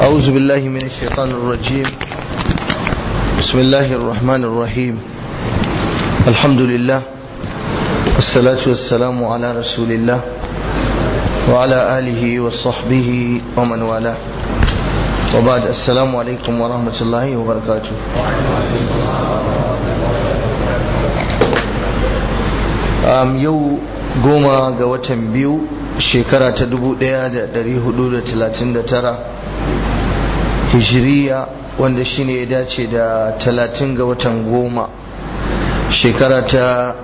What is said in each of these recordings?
أعوذ بالله من الشيطان الرجيم بسم الله الرحمن الرحيم الحمد لله والصلاة والسلام على رسول الله وعلى آله وصحبه ومن والاه وبعد السلام عليكم ورحمة الله وبركاته um, yau goma ga watan biyu shekara ta 1439 hijiriya wanda shine ya dace da 30 ga watan goma shekara ta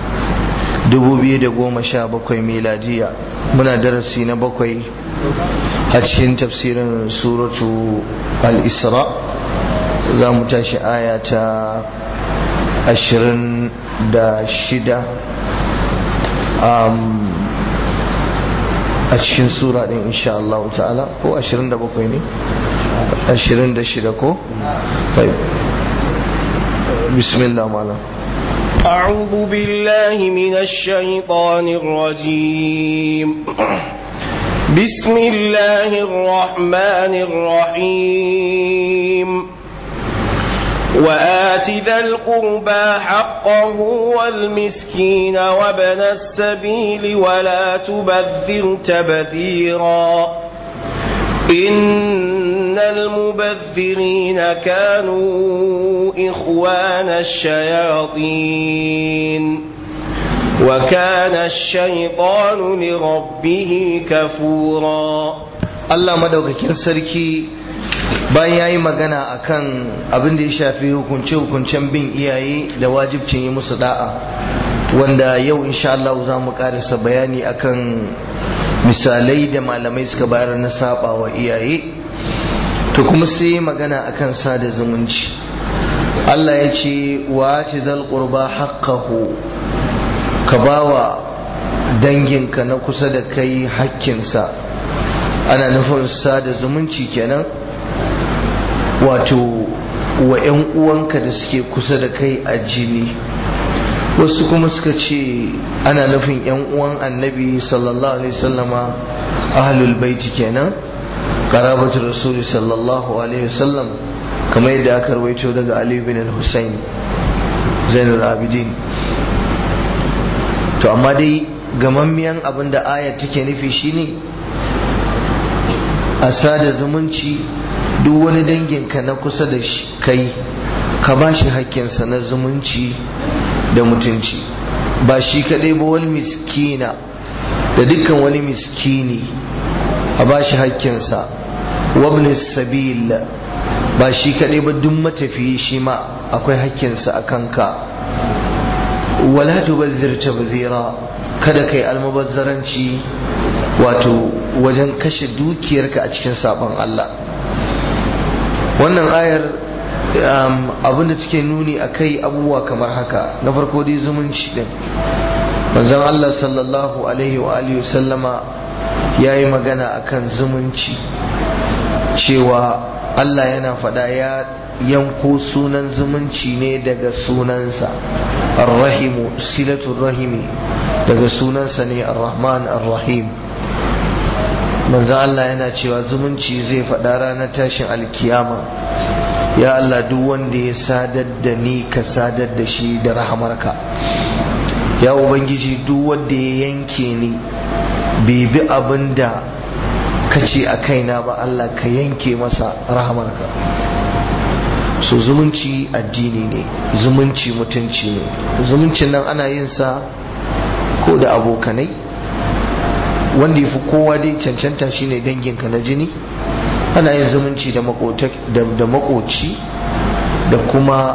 2017 miladiya muna darasi na bakwai a cikin tafsirin suratu al-isra za mu tashi aya ta 26 a cikin sura din insha Allah ta'ala ko 27 ne 26 ko bismillah malam أعوذ بالله من الشيطان الرجيم بسم الله الرحمن الرحيم وآت ذا القربى حقه والمسكين وابن السبيل ولا تبذر تبذيرا إن المبذرين كانوا إخوان الشياطين وكان الشيطان لربه كفورا الله مدوكاكين سركي bayan ya yi magana akan abin da ya shafi hukunce-hukuncen bin iyaye da wajibcin yi musu da'a wanda yau insha Allah za mu karisa bayani akan misalai da malamai suka bayar na saba wa iyaye to kuma sai magana akan sada zumunci Allah ya ce wa ci zal qurba haqqahu ka bawa danginka na kusa da kai hakkinsa ana nufin sada zumunci kenan wato wa 'yan uwanka da suke kusa da kai a jini wasu kuma suka ce ana nufin 'yan uwan annabi sallallahu alaihi wasallama ahlul baiti kenan karabatu rasuli sallallahu alaihi wasallam kamar yadda aka rawaito daga ali bin al-husayn zainul abidin to amma dai gamammiyan abin da ayat take nufi shine a sada zumunci duk wani danginka na kusa da kai ka ba shi hakkinsa na zumunci da mutunci ba shi kaɗai ba wani miskina da dukkan wani miskini a ba shi hakkinsa wabni sabil ba shi kaɗai ba duk matafiyi shi ma akwai hakkinsa a kanka wala tubazzir tabzira kada kai almubazzaranci wato wajen kashe dukiyarka a cikin sabon Allah wannan ayar abinda take nuni a kai abubuwa kamar haka na farko dai zumunci din manzon Allah sallallahu alaihi wa alihi sallama ya yi magana akan zumunci cewa Allah yana faɗa ya yanko sunan zumunci ne daga sunansa arrahimu silatul rahimi daga sunansa ne arrahman arrahim manzo Allah yana cewa zumunci zai faɗa ranar tashin alkiyama ya Allah duk wanda ya sadar da ni ka sadar da shi da rahamarka ya ubangiji duk wanda ya yanke ni bai bi abin da ka ce a kaina ba Allah ka yanke masa rahamarka so zumunci addini ne zumunci mutunci ne zumuncin nan ana yin sa ko da abokanai wanda ya fi kowa dai cancanta shine danginka na jini ana yin zumunci da makoci da kuma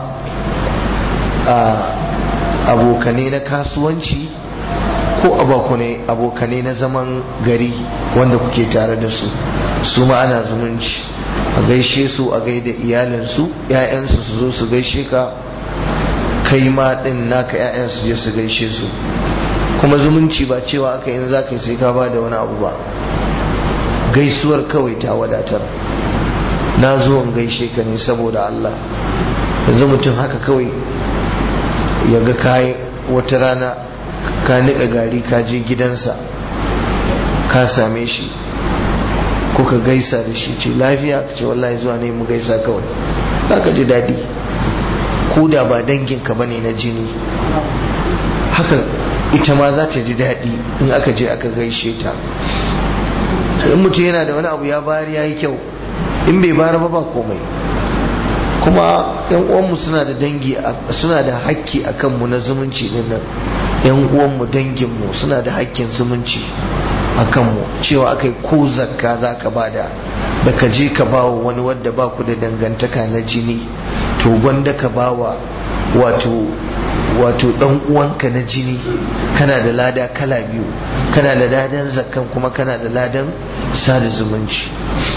abokanai na kasuwanci ko abokanai na zaman gari wanda kuke tare da su su ma ana zumunci a gaishe su a gaida iyalinsu 'ya'yansu su zo su gaishe ka kai ma din naka 'ya'yansu je su gaishe su kuma zumunci ba cewa aka yin za ka yi sai ka ba da wani abu ba gaisuwar kawai ta wadatar na zo in gaishe ka ne saboda Allah yanzu mutum haka kawai ya ga kayi wata rana ka niƙa gari ka je gidansa ka same shi ko ka gaisa da shi ce lafiya ka ce wallahi zuwa ne mu gaisa kawai za ka ji daɗi ko da ba danginka ba ne na jini haka ita ma za ta ji daɗi in aka je aka gaishe ta in mutum yana da wani abu ya bayar ya yi kyau in bai bayar ba ba komai kuma yan uwanmu suna da dangi suna da hakki a kanmu na zumunci din nan yan uwanmu danginmu suna da hakkin zumunci a kanmu cewa aka yi ko zakka za ka bada da ka je ka bawa wani wadda ba ku da dangantaka na jini to gwanda ka bawa wato wato dan uwanka na jini kana da lada kala biyu kana da ladan zakkan kuma kana da ladan sada zumunci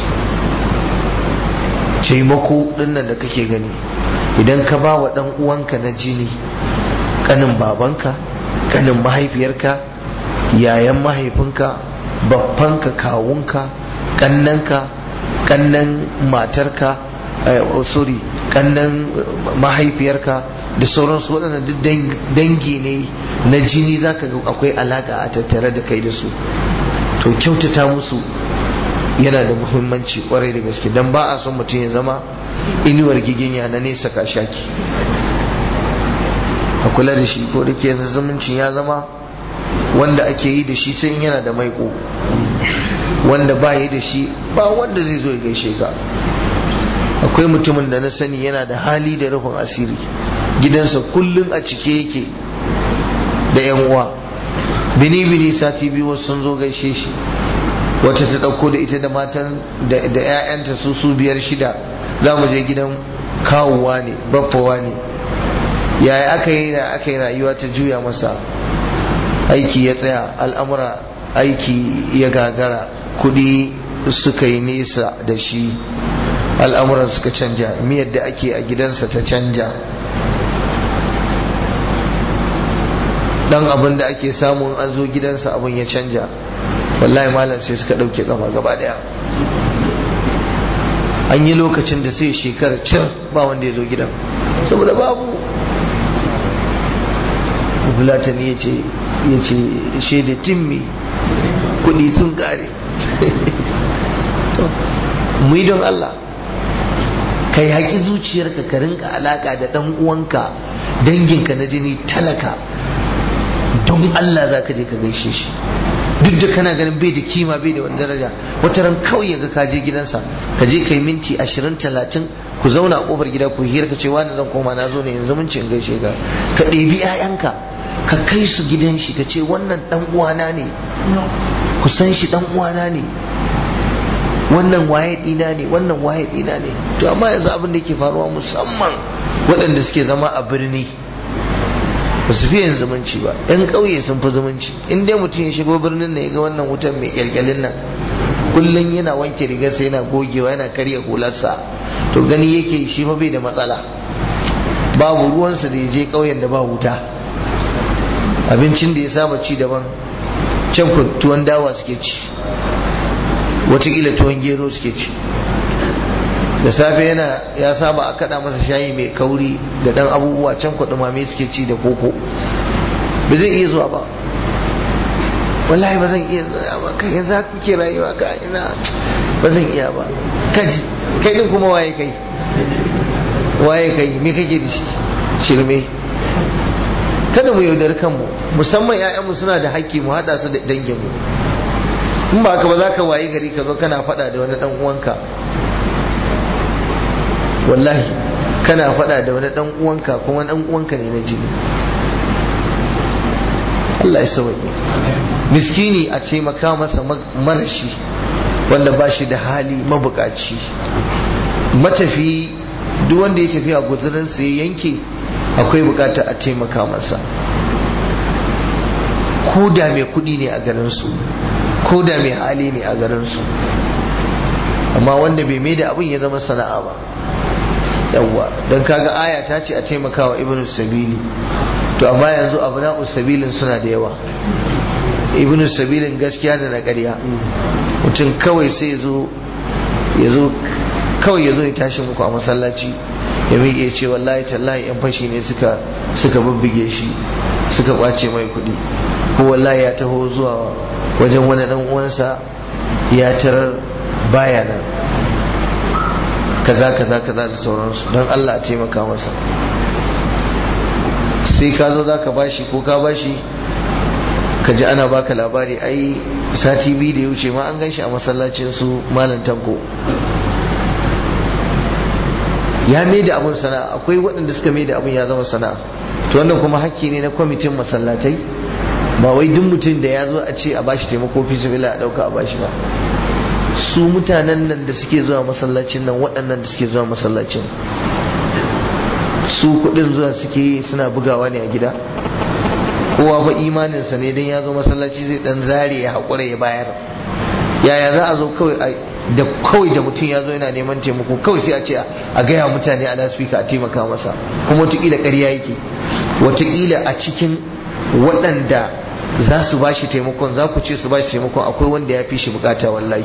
taimako dinnan da kake gani idan ka ba wa dan uwanka na jini kanin babanka kanin mahaifiyarka yayan mahaifinka babbanka kawunka kannanka kannan matarka sorry kannan mahaifiyarka da sauransu waɗannan duk dangi ne na jini za ka ga akwai alaƙa a tattare da kai da su to kyautata musu yana da muhimmanci kwarai da gaske don ba a son mutum ya zama inuwar giginya na nesa ka shaki a kula da shi ko da ke yanzu zumuncin ya zama wanda ake yi da shi sai yana da maiko wanda ba yi da shi ba wanda zai zo ya gaishe ka akwai mutumin da na sani yana da hali da rufin asiri gidansa kullum a cike yake da yan uwa bini bini sati biyu wasu sun zo gaishe shi wata ta ɗauko da ita da matan da 'ya'yanta su su biyar shida za mu je gidan kawowa ne baffawa ne yaya aka yi da aka yi rayuwa ta juya masa aiki ya tsaya al'amura aiki ya gagara kudi suka yi nesa da shi al'amuran suka canja miyar da ake a gidansa ta canja dan abin da ake samun an zo gidansa abin ya canja wallahi malam sai suka ɗauke kafa gaba daya an yi lokacin da sai shekara cin ba wanda ya zo gidan saboda babu bulatani ya ce ya ce shaida timmi kudi sun kare mu yi don Allah ka yi haƙi zuciyarka ka rinka alaƙa da ɗan uwanka danginka na jini talaka don Allah za ka je ka gaishe shi duk da kana ganin bai da kima bai da wani daraja wata ran kawai yaga ka je gidansa ka je kai minti ashirin talatin ku zauna a kofar gida ku hira ka ce wani zan koma na zo ne yanzu mun cin gaishe ka ka ɗebi 'ya'yanka ka kai su gidan shi ka ce wannan dan uwana ne ku san shi dan uwana ne wannan waye dina ne wannan waye dina ne to amma yanzu abin da yake faruwa musamman waɗanda suke zama a birni ba su fiye zumunci ba yan ƙauye sun fi zumunci in dai mutum ya shigo birnin na ya ga wannan wutan mai kyalkyalin nan kullum yana wanke rigarsa yana gogewa yana karya hularsa to gani yake shi fa bai da matsala babu ruwansa da ya je ƙauyen da ba wuta abincin da ya saba ci daban can tuwon dawa suke ci watakila tuwon gero suke ci da safe yana ya saba a kada masa shayi mai kauri da dan abubuwa can mame suke ci da koko ba zai iya zuwa ba wallahi ba zan iya zuwa ba kai yanzu haka kuke rayuwa ka ina ba zan iya ba kaji kai din kuma waye kai waye kai me kake da shi shirme kada mu yaudari kanmu musamman 'ya'yanmu suna da haƙƙi mu haɗa su da danginmu in ba ka ba za ka wayi gari ka zo kana faɗa da wani ɗan uwanka wallahi kana faɗa da wani ɗan uwanka kuma ɗan uwanka ne na jini Allah ya sauke miskini a taimaka masa marashi wanda ba shi da hali mabukaci matafi duk wanda ya tafi a guzurinsa ya yanke akwai bukata a taimaka masa ko da mai kudi ne a garinsu ko da mai hali ne a garinsu amma wanda bai mai da abin ya zama sana'a ba yawwa don kaga aya ta ce a taimakawa ibn sabili to amma yanzu abu na sabilin suna da yawa ibn sabilin gaskiya da na ƙarya mutum kawai sai ya zo kawai ya zo ya tashi muku a masallaci ya miƙe ce wallahi tallahi yan fashi ne suka suka bubbuge shi suka kwace mai kuɗi ko wallahi ya taho zuwa wajen wani dan uwansa ya tarar baya nan kaza kaza kaza da sauransu don Allah a taimaka masa sai ka zo za ka bashi ko ka bashi ka ji ana baka labari ai sati biyu da ya wuce ma an gan shi a masallacin su malam tanko ya mai da abin sana'a akwai waɗanda suka mai da abin ya zama sana'a to wannan kuma hakki ne na kwamitin masallatai ba wai duk mutum da ya zo a ce a bashi taimako fi sabila a ɗauka a bashi ba su mutanen nan da suke zuwa masallacin nan waɗannan da suke zuwa masallacin su kuɗin zuwa suke suna bugawa ne a gida kowa fa imaninsa ne dan ya zo masallaci zai dan zare ya haƙura ya bayar yaya za a zo kawai da kawai da mutum ya zo yana neman taimako kawai sai a ce a gaya mutane a lasfika a taimaka masa kuma wataƙila ƙarya yake wataƙila a cikin waɗanda za su ba shi taimakon za ku ce su ba shi taimakon akwai wanda ya fi shi bukata wallahi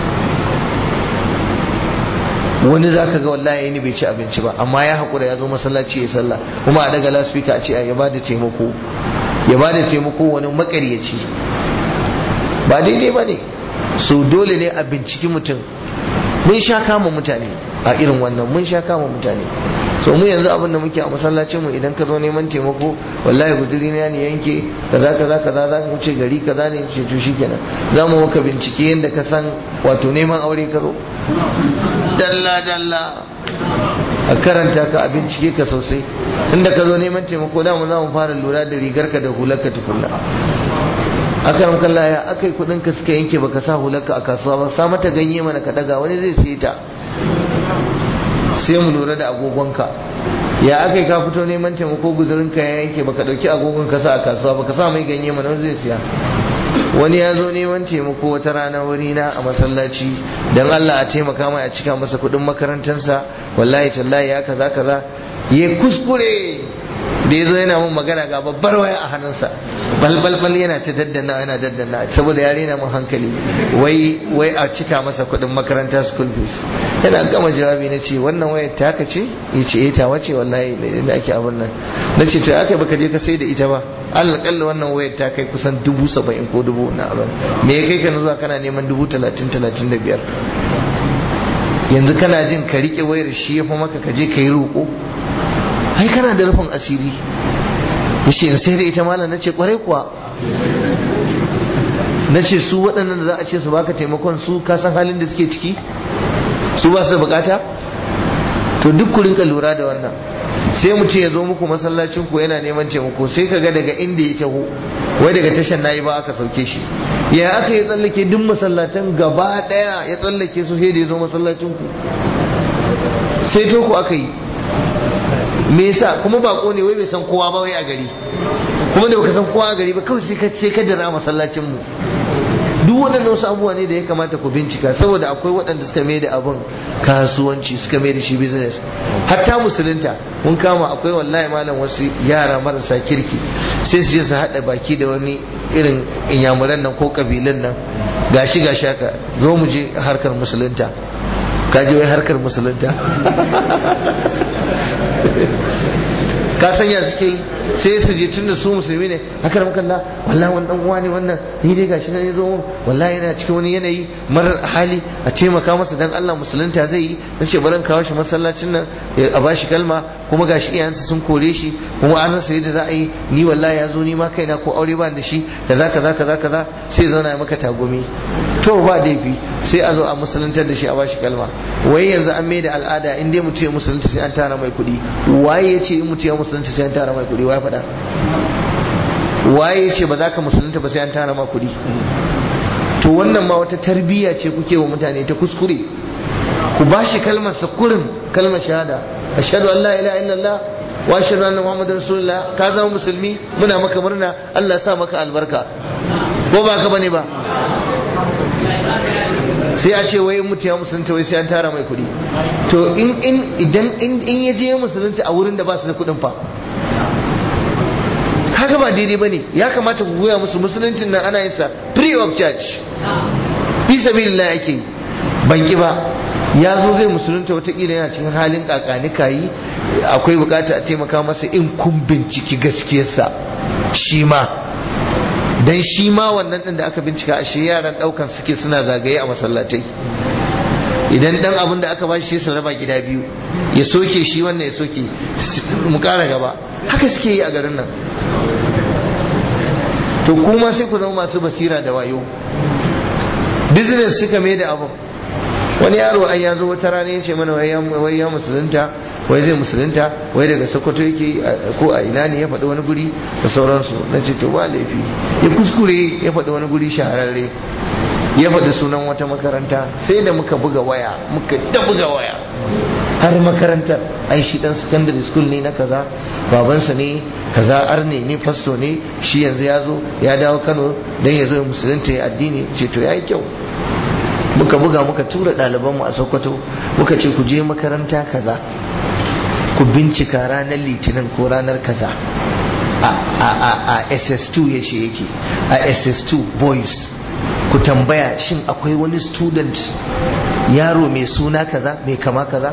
wani za ka ga wallahi ni bai ci abinci ba amma ya haƙura ya zo masallaci ya sallah kuma a daga lasfika a ce ya ba da taimako ya ba da taimako wani makaryaci ba daidai ba ne so dole ne a binciki mutum mun sha kama mutane a irin wannan mun sha kama mutane so mu yanzu abin da muke a masallacin mu idan ka zo neman taimako wallahi guduri na ne yanke kaza kaza kaza za mu ce gari kaza ne ce to shikenan za mu maka bincike yadda ka san wato neman aure ka zo dalla dalla a karanta ka a bincike ka sosai inda ka zo neman taimako da mu za mu fara lura da rigarka da hularka tukunna aka ramkan laya aka yi kudin ka suka yanke baka sa hularka a kasuwa ba sa mata ganye mana ka daga wani zai siye ta sai mu lura da agogonka ya aka yi ka fito neman taimako guzurin ka ya yanke baka dauki agogon ka sa a kasuwa baka sa mai ganye mana wani zai siya wani ya zo neman taimako wata rana wuri na a masallaci dan Allah a taimaka mai a cika masa kudin makarantarsa wallahi tallahi ya kaza kaza ya kuskure da ya zo yana mun magana ga babbar waya a hannunsa balbalbal yana ta daddana yana daddana saboda ya rena mun hankali wai wai a cika masa kuɗin makaranta school fees yana gama jawabi na ce wannan wayar ta haka ce ya ce eh ta wace wallahi da ake abin nan na ce to aka baka je ka sai da ita ba alƙalla wannan wayar ta kai kusan dubu saba'in ko dubu na abin me ya kai ka na zuwa kana neman dubu talatin talatin da biyar yanzu kana jin ka riƙe wayar shi ya fi maka ka je ka yi roƙo ai kana da rufin asiri yace in sai da ita malam nace kwarai kuwa nace su waɗannan da za a ce su baka taimakon su ka san halin da suke ciki su ba su bukata to duk ku rinka lura da wannan sai mutum ya zo muku masallacin ku yana neman taimako sai ka ga daga inda ya taho wai daga tashan nayi ba aka sauke shi ya aka yi tsallake duk masallatan gaba daya ya tsallake su sai da ya zo masallacin ku sai to ku aka yi me yasa kuma bako ne wai bai san kowa ba wai a gari kuma da baka san kowa a gari ba kawai sai ka sai ka dira masallacin mu duk waɗannan wasu abubuwa ne da ya kamata ku bincika saboda akwai waɗanda suka mai da abin kasuwanci suka mai da shi business hatta musulunta mun kama akwai wallahi malam wasu yara marasa kirki sai su je su haɗa baki da wani irin inyamuran nan ko kabilan nan gashi gashi haka zo mu je harkar musulunta ka je wai harkar musulunta ka sanya suke sai su je tunda su musulmi ne haka da kalla wallahi wani dan uwa ne wannan ni dai gashi nan yazo mun wallahi yana cikin wani yanayi marar hali a taimaka masa dan Allah musulunta zai yi nace baran kawo shi masallacin nan a bashi kalma kuma gashi iyayensa sun kore shi kuma an rasa yadda za a yi ni wallahi ya zo ni ma kaina ko aure ba da shi kaza kaza kaza kaza sai zauna ya maka tagumi to ba laifi sai a zo a musuluntar da shi a bashi kalma wai yanzu an mai da al'ada in dai mutum ya musulunta sai an tara mai kuɗi waye ya ce in mutum ya musulunta sai an tara mai kuɗi waye faɗa waye ya ce ba za ka musulunta ba sai an tara ma kuɗi to wannan ma wata tarbiyya ce kuke wa mutane ta kuskure ku bashi kalmar sakurin kalmar shahada ashhadu an la ilaha illallah wa ashhadu anna muhammadar rasulullah ka zama musulmi muna maka murna Allah sa maka albarka ko ba ka bane ba sai a ce wai mutu ya musulunta wai sai an tara mai kuɗi to in in idan in in ya je musulunta a wurin da ba su da kuɗin fa kaga ba daidai bane ya kamata ku goya musu musuluncin nan ana yin sa free of charge fi sabilillah ake ban ki ba ya zo zai musulunta watakila yana cikin halin kakani kayi akwai bukata a taimaka masa in kun binciki gaskiyarsa shi ma dan shi ma wannan din da aka bincika a shi yaran daukan suke suna zagaye a masallatai idan dan abin da aka bashi sai su raba gida biyu ya soke shi wannan ya soke mu kara gaba haka suke yi a garin nan to kuma sai ku zama masu basira da wayo business suka mai da abin wani yaro an ya zo wata rana ya ce mana wai ya musulunta wai zai musulunta wai daga sokoto yake ko a ina ne ya faɗi wani guri da sauransu na ce to ba laifi ya kuskure ya faɗi wani guri shahararre ya faɗi sunan wata makaranta sai da muka buga waya muka ta buga waya har makarantar ai shi dan secondary school ne na kaza babansa ne kaza arne ne fasto ne shi yanzu ya zo ya dawo kano don ya zo ya musulunta ya addini ce to ya yi kyau muka buga muka tura ɗalibanmu a sokoto muka ce ku je makaranta kaza ku bincika ranar litinin ko ranar kaza a ss2 ya ce yake a ss2 boys ku tambaya shin akwai wani student yaro mai suna kaza mai kama kaza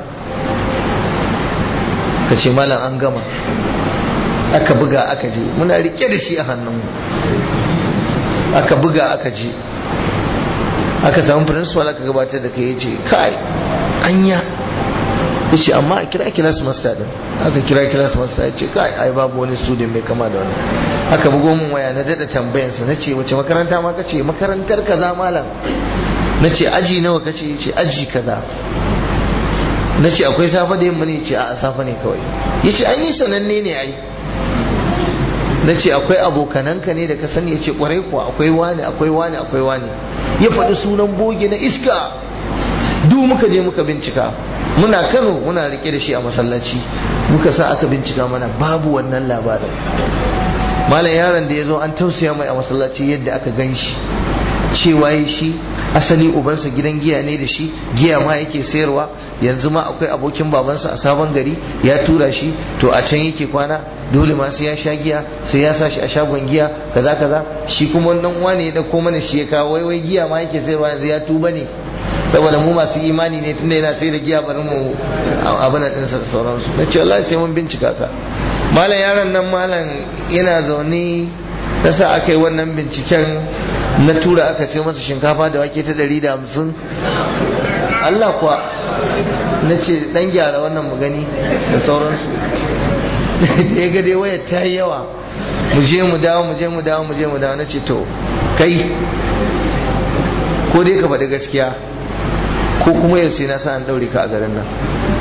ka ce malam an gama aka buga aka je muna rike da shi a hannunmu aka buga aka je aka samu principal aka gabatar da kai yace kai anya yace amma a kira class master din aka kira class master yace kai ai babu wani student mai kama da wannan aka bugo min waya na dada tambayan sa nace wace makaranta ma kace makarantar kaza malam nace aji nawa kace yace aji kaza nace akwai safa da yamma ne yace a safa ne kawai yace ai ni sananne ne ai na ce akwai abokananka ne da ka sani ya ce kwarai kuwa akwai wani akwai wani akwai wani ya faɗi sunan boge na iska duk muka je muka bincika muna kano muna rike da shi a masallaci muka sa aka bincika mana babu wannan labarin malam yaron da ya zo an tausaya mai a masallaci yadda aka gan shi cewa yi shi asali ubansa gidan giya ne da shi giya ma yake sayarwa yanzu ma akwai abokin babansa a sabon gari ya tura shi to a can yake kwana dole ma sai ya sha giya sai ya sa shi a shagon giya kaza kaza shi kuma wannan uwa ne ya dauko mana shi ya kawo wai wai giya ma yake sayarwa yanzu ya tuba ne saboda mu masu imani ne tunda yana sai da giya bari mu abin din sa sauransu na ce wallahi sai mun bincika ka malam yaron nan malam yana zaune nasa aka yi wannan binciken na tura aka sai masa shinkafa da wake ta ɗari da hamsin Allah kuwa na ce ɗan gyara wannan mu gani da sauransu da ya gade waya ta yi yawa mu je mu dawo mu je mu dawo mu je mu dawo na ce to kai ko dai ka faɗi gaskiya ko kuma yau sai na sa an ɗaure ka a garin nan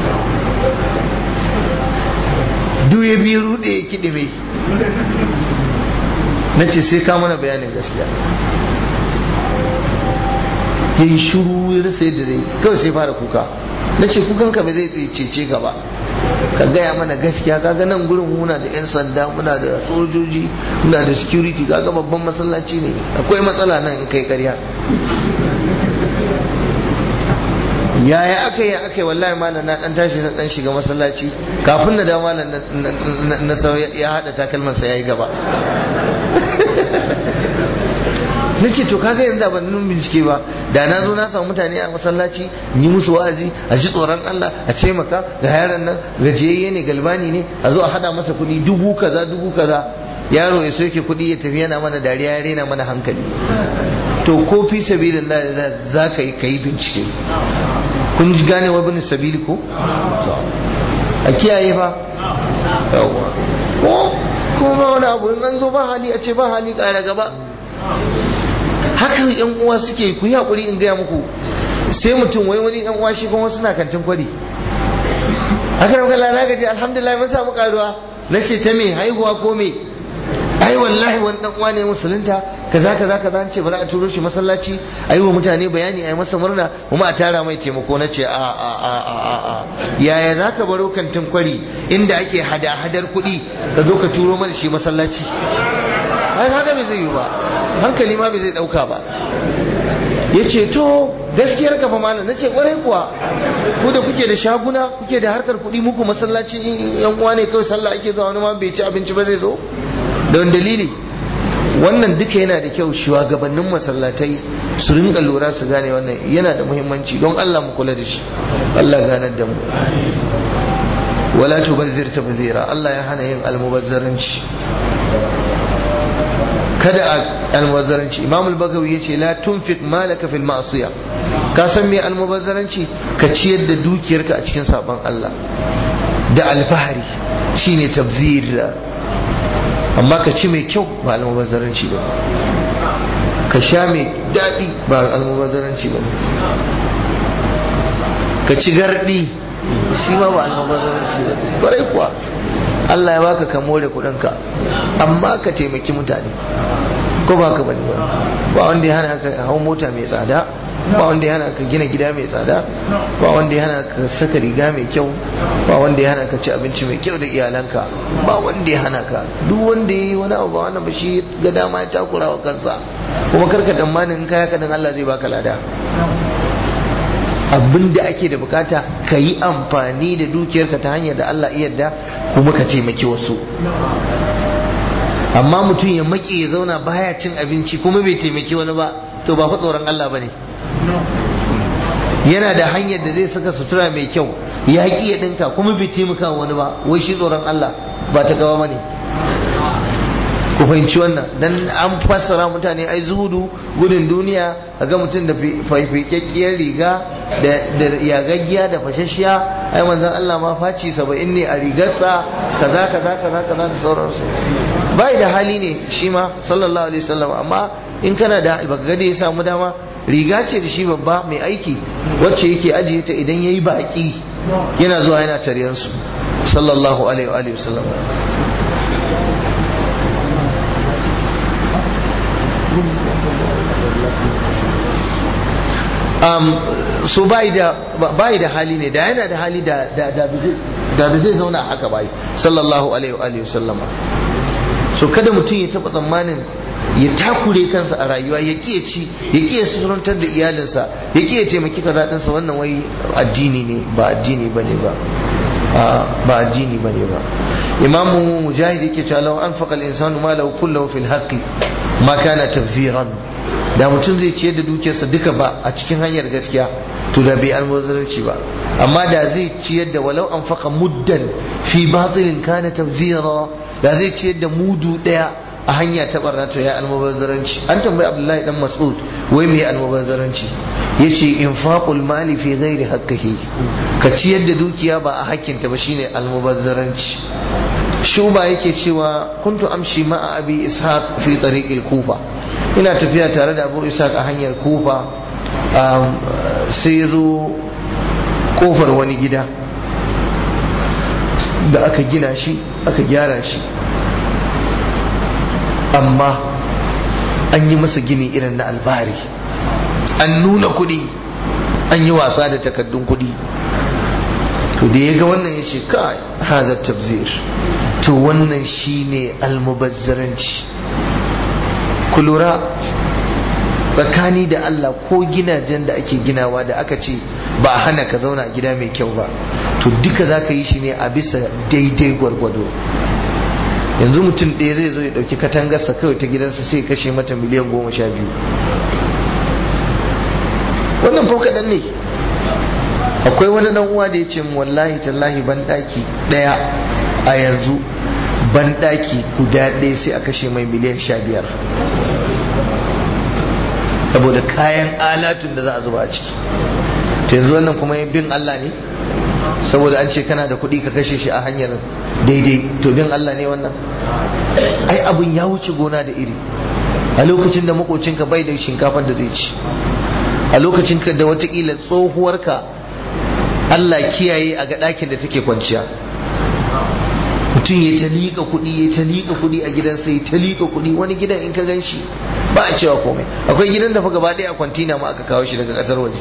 duk ya biyu rude ya kiɗi mai na ce sai ka mana bayanin gaskiya ya yi shuru ya rasa yadda zai kawai sai fara kuka na ce kukan ka bai zai cece ka ba ka gaya mana gaskiya kaga nan gurin muna da 'yan sanda muna da sojoji muna da security kaga babban masallaci ne akwai matsala nan in kai karya yaya aka yi aka yi wallahi malam na dan tashi na dan shiga masallaci kafin na dawo malam na sau ya hada takalman sa yayi gaba na ce to kaga yanzu ban nun bincike ba da na zo na samu mutane a masallaci yi musu wa'azi a ji tsoron Allah a ce maka ga yaron nan gajiyayye ne galbani ne a zo a hada masa kuɗi dubu kaza dubu kaza yaro ya soke kuɗi ya tafi yana mana dariya ya rena mana hankali to ko fi sabilin za ka yi ka yi bincike kun ji gane wa bin sabili ko a kiyaye fa yawwa ko kuma wani abu in an zo ba hali a ce ba hali ƙara gaba haka yan uwa suke ku yi haƙuri in gaya muku sai mutum wai wani yan uwa shi kuma suna kantin kwari haka da kalla na gaji alhamdulillah mun samu karuwa na ce ta me haihuwa ko me ai wallahi wani dan uwa ne musulunta kaza kaza kaza an ce bari a turo shi masallaci ayi wa mutane bayani ayi masa murna kuma a tara mai taimako na ce a a a a a yaya zaka baro kantin kwari inda ake hada hadar kuɗi ka zo ka turo mana shi masallaci ai haka bai zai yi ba hankali ma bai zai dauka ba ya ce to gaskiyar kafa malam na ce kwarai kuwa ku da kuke da shaguna kuke da harkar kuɗi muku masallaci yan uwa ne kawai sallah ake zuwa wani ma bai ci abinci ba zai zo da wani dalili wannan duka yana da kyau shugabannin masallatai su rinka lura su gane wannan yana da muhimmanci don Allah mu kula da shi Allah ganar da mu wala tubazzir tabzira Allah ya hana yin almubazzaranci kada a almubazzaranci Imam al-Bagawi yace la tunfiq malaka fil ma'siyah ka san me almubazzaranci ka ciyar da dukiyarka a cikin sabon Allah da alfahari shine tabzir amma ka ci mai kyau ba almubazzaranci ba ka sha mai daɗi ba almubazzaranci ba ka ci gardi shi ma ba almubazzaranci ba ƙwarai kuwa Allah ya baka ka more kuɗinka amma ka taimaki mutane ko ba ka bane ba ba wanda ya hana ka hau mota mai tsada ba wanda ya hana ka gina gida mai tsada ba wanda ya hana ka saka riga mai kyau ba wanda ya hana ka ci abinci mai kyau da iyalanka ba wanda ya hana ka duk wanda ya yi wani abu ba wannan ba shi ga dama ya takura wa kansa kuma karka tsammanin in kaya kadan Allah zai baka lada abin da ake da bukata ka yi amfani da dukiyarka ta hanyar da Allah iya yarda kuma ka taimaki wasu amma mutum ya maƙi ya zauna baya cin abinci kuma bai taimaki wani ba to ba fa tsoron Allah bane yana da hanyar da zai saka sutura mai kyau ya ƙi ya ɗinka kuma bai taimaka wani ba wai shi tsoron Allah ba ta gawa bane ku fahimci wannan dan an fassara mutane ai zuhudu gudun duniya ga mutum da faifikakkiyar riga da yagaggiya da fashashiya ai manzon Allah ma faci saba'in ne a rigarsa kaza kaza kaza kaza da sauransu bai da hali ne shi ma sallallahu alaihi wasallam amma in kana da baka ga da ya samu dama riga ce da shi babba mai aiki wacce yake ajiye ta idan yayi baki yana zuwa yana taryan su sallallahu alaihi wasallam um, so bai da bai da hali ne da yana da hali da da da da zai zauna haka bai sallallahu alaihi wa alihi sallama so kada mutum ya taba tsammanin ya takure kansa a rayuwa ya ƙiya ci ya ƙiya surantar da iyalinsa ya ƙiya taimaki kaza ɗinsa wannan wai addini ne ba addini ba ne ba ba addini ba ne ba imamu mujahid yake cewa law anfaqa al-insanu ma lahu kullahu fil haqqi ma kana tabziran da mutum zai ciyar da dukiyarsa duka ba a cikin hanyar gaskiya to da bai almubazzaranci ba amma da zai ciyar da walau an faka muddan fi batilin kana tabzira da zai ciyar da mudu daya a hanya ta barna to ya almubazzaranci an tambayi abdullahi dan mas'ud wai me almubazzaranci yace infaqul mali fi ghairi haqqihi ka ciyar da dukiya ba a hakkinta ba shine almubazzaranci shuba yake cewa kuntu amshi ma'a abi ishaq fi tariqil kufa ina tafiya tare da abu ishaq a hanyar kufa sai zo kofar wani gida da aka gina shi aka gyara shi amma an yi masa gini irin na albari an nuna kudi an yi wasa da takaddun kudi to da ya ga wannan ya ce kai haza tabzir to wannan shine almubazzaranci ku lura tsakani da Allah ko gidajen da ake ginawa da aka ce ba a hana ka zauna a gida mai kyau ba to duka za ka yi shi ne a bisa daidai gwargwado yanzu mutum ɗaya zai zo ya ɗauki katangarsa kawai ta gidansa sai kashe mata miliyan goma sha biyu wannan fa kaɗan ne akwai wani dan uwa da ya ce wallahi tallahi ban ɗaki ɗaya a yanzu ban ɗaki guda ɗaya sai a kashe mai miliyan sha biyar saboda kayan alatun da za a zuba a ciki ta yanzu wannan kuma bin Allah ne saboda an ce kana da kuɗi ka kashe shi a hanyar daidai to bin Allah ne wannan ai abin ya wuce gona da iri a lokacin da makocinka bai da shinkafar da zai ci a lokacin ka da watakila tsohuwarka Allah kiyaye a ga ɗakin da take kwanciya mutum ya ta liƙa kuɗi ya ta liƙa kuɗi a gidansa ya ta liƙa kuɗi wani gidan in ka gan shi ba a cewa komai akwai gidan da fa gaba ɗaya a kwantina ma aka kawo shi daga ƙasar waje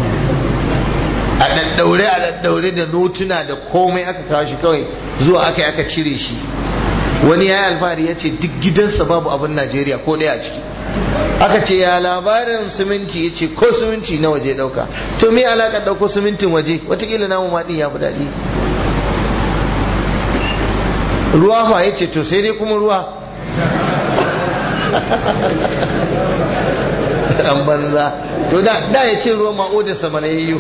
a ɗaɗɗaure a ɗaɗɗaure da notuna da komai aka kawo shi kawai zuwa aka yi aka cire shi wani ya yi alfahari ya ce duk gidansa babu abin najeriya ko ɗaya a ciki aka ce ya labarin siminti ya ce ko siminti na waje ɗauka to me alaƙar ɗauko simintin waje watakila namu ma ɗin ya fi daɗi ruwa fa ya ce to sai dai kuma ruwa an banza to da ya ce ruwa ma'o da sama na yayyo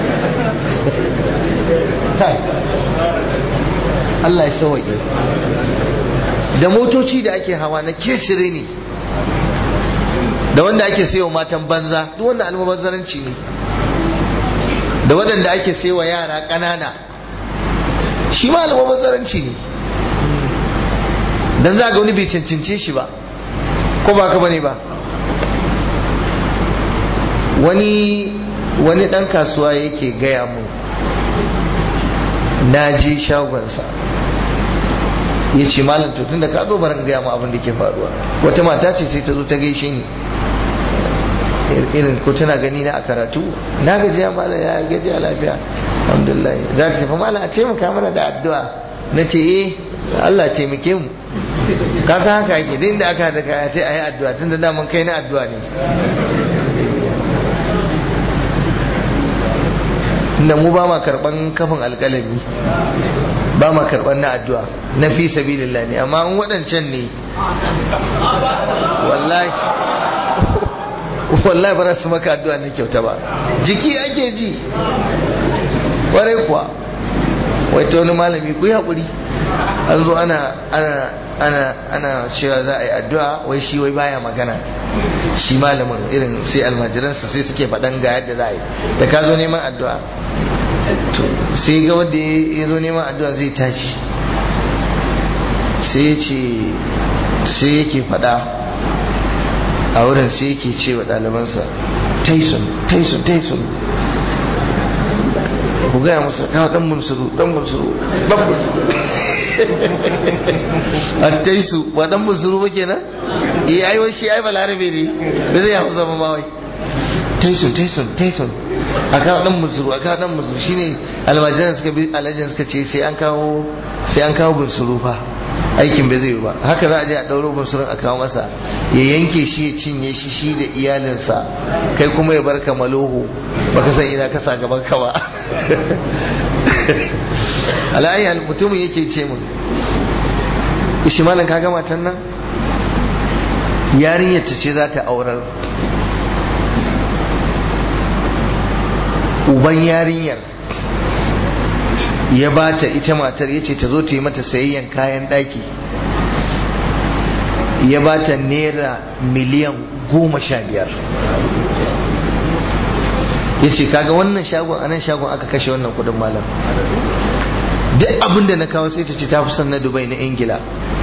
Allah ya sawaƙe da motoci da ake hawa na kecire ne da wanda ake sayo matan banza duk wanda almubazzaranci ne da waɗanda ake sayo yara ƙanana shi ma almubazzaranci ne dan za ga wani bai cancince shi ba ko ba ka bane ba wani wani ɗan kasuwa yake gaya mu na je shagonsa ya ce malam to tun da ka zo barin gaya mu abin da ke faruwa wata mata ce sai ta zo ta gaishe ni irin ko tana gani na a karatu na gaji ya malam ya gaji a lafiya alhamdulillah za ta tafi malam a taimaka mana da addu'a na ce eh Allah taimake mu ka san haka yake din da aka da kaya sai ayi addu'a tun da daman kai na addu'a ne inda mu ba ma karban kafin alƙalami ba ma karban na addu'a na fi sabilillah ne amma in waɗancan ne wallahi wallahi ba su maka addu'a na kyauta ba jiki ake ji ƙwarai kuwa wai ta wani malami ku yi haƙuri an zo ana ana ana ana cewa za a yi addu'a wai shi wai baya magana shi malamin irin sai almajiransa sai suke faɗan ga yadda za a yi da ka zo neman addu'a to sai ga wanda ya zo neman addu'a zai tashi sai ce sai yake faɗa a wurin sai yake ce wa ɗalibansa taisun taisun taisun ku gaya masa kawo ɗan bunsuru ɗan bunsuru ɗan bunsuru a taisu ba ɗan bunsuru ba kenan iya ai shi ai balarabe ne da zai hau zama mawai taisun taisun taisun a kawo ɗan bunsuru a kawo ɗan bunsuru shine almajiran suka bi alajin suka ce sai an kawo sai an kawo bunsuru fa aikin bai zai yi ba haka za a je a ɗauro bunsurun a kawo masa ya yanke shi ya cinye shi shi da iyalinsa kai kuma ya bar ka maloho baka san ina ka sa gaban ka ba alayyal mutumin yake ce mun ishi malam ka gama tan nan yarinyar ta ce za ta aurar uban yarinyar ya ba ta ita matar ya ce ta zo ta yi mata sayayyan kayan ɗaki ya ba ta naira miliyan goma sha biyar ya ce kaga wannan shagon anan shagon aka kashe wannan kudin malam duk abin da na kawo sai ta ce ta fi son na dubai na ingila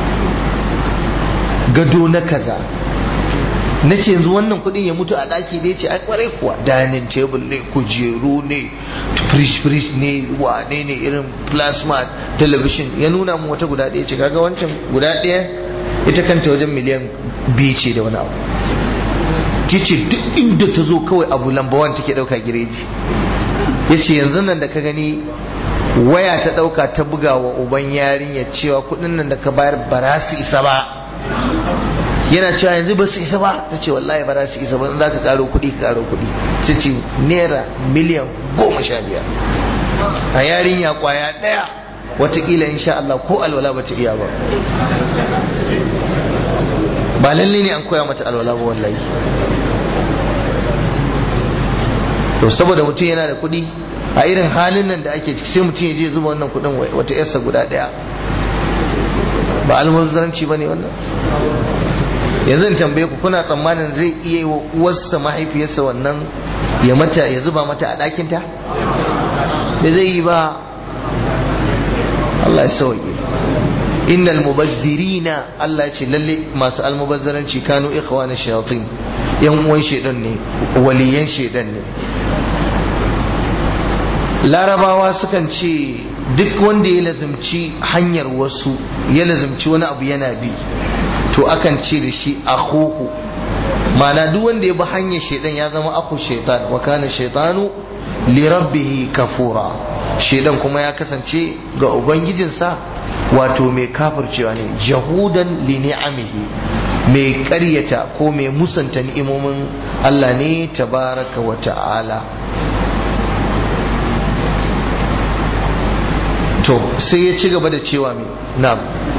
gado na kaza na ce yanzu wannan kudin ya mutu a daki da ya ce ai kwarai kuwa dining table ne kujeru ne fridge fridge ne wane ne irin plasma television ya nuna mu wata guda ɗaya ce kaga wancan guda ɗaya ita kanta wajen miliyan biyu ce da wani abu ce duk inda ta zo kawai abu lambawan take ɗauka gireji ya ce yanzu nan da ka gani waya ta ɗauka ta buga wa uban yarinya cewa kuɗin nan da ka bayar ba su isa ba yana cewa yanzu ba su isa ba ta ce wallahi ba za su isa ba za ka karo kuɗi ka karo kuɗi ta ce naira miliyan goma sha biyar a yarinya kwaya ɗaya watakila insha Allah ko alwala ba ta iya ba ba lalle ne an koya mata alwala ba wallahi to saboda mutum yana da kuɗi a irin halin nan da ake ciki sai mutum ya je zuba wannan kuɗin wata yarsa guda ɗaya ba almubazzaranci ba ne wannan yanzu in tambaye ku kuna tsammanin zai iya yi wa uwarsa mahaifiyarsa wannan ya mata ya zuba mata a ɗakinta da zai yi ba Allah ya sauke innal mubazzirina Allah ya ce lalle masu almubazzaranci kanu ikhwana shayatin yan uwan shedan ne waliyan shedan ne larabawa sukan ce duk wanda ya lazimci hanyar wasu ya lazimci wani abu yana bi to akan ce da shi akhuhu ma'ana duk wanda ya bi hanyar shaidan ya zama aku shaitan wa kana shaitanu li rabbihi kafura shaidan kuma ya kasance ga ubangijinsa wato mai kafircewa ne jahudan li ni'amihi mai ƙaryata ko mai musanta ni'imomin Allah ne tabaraka wa ta'ala to sai ya ci gaba da cewa mai na'am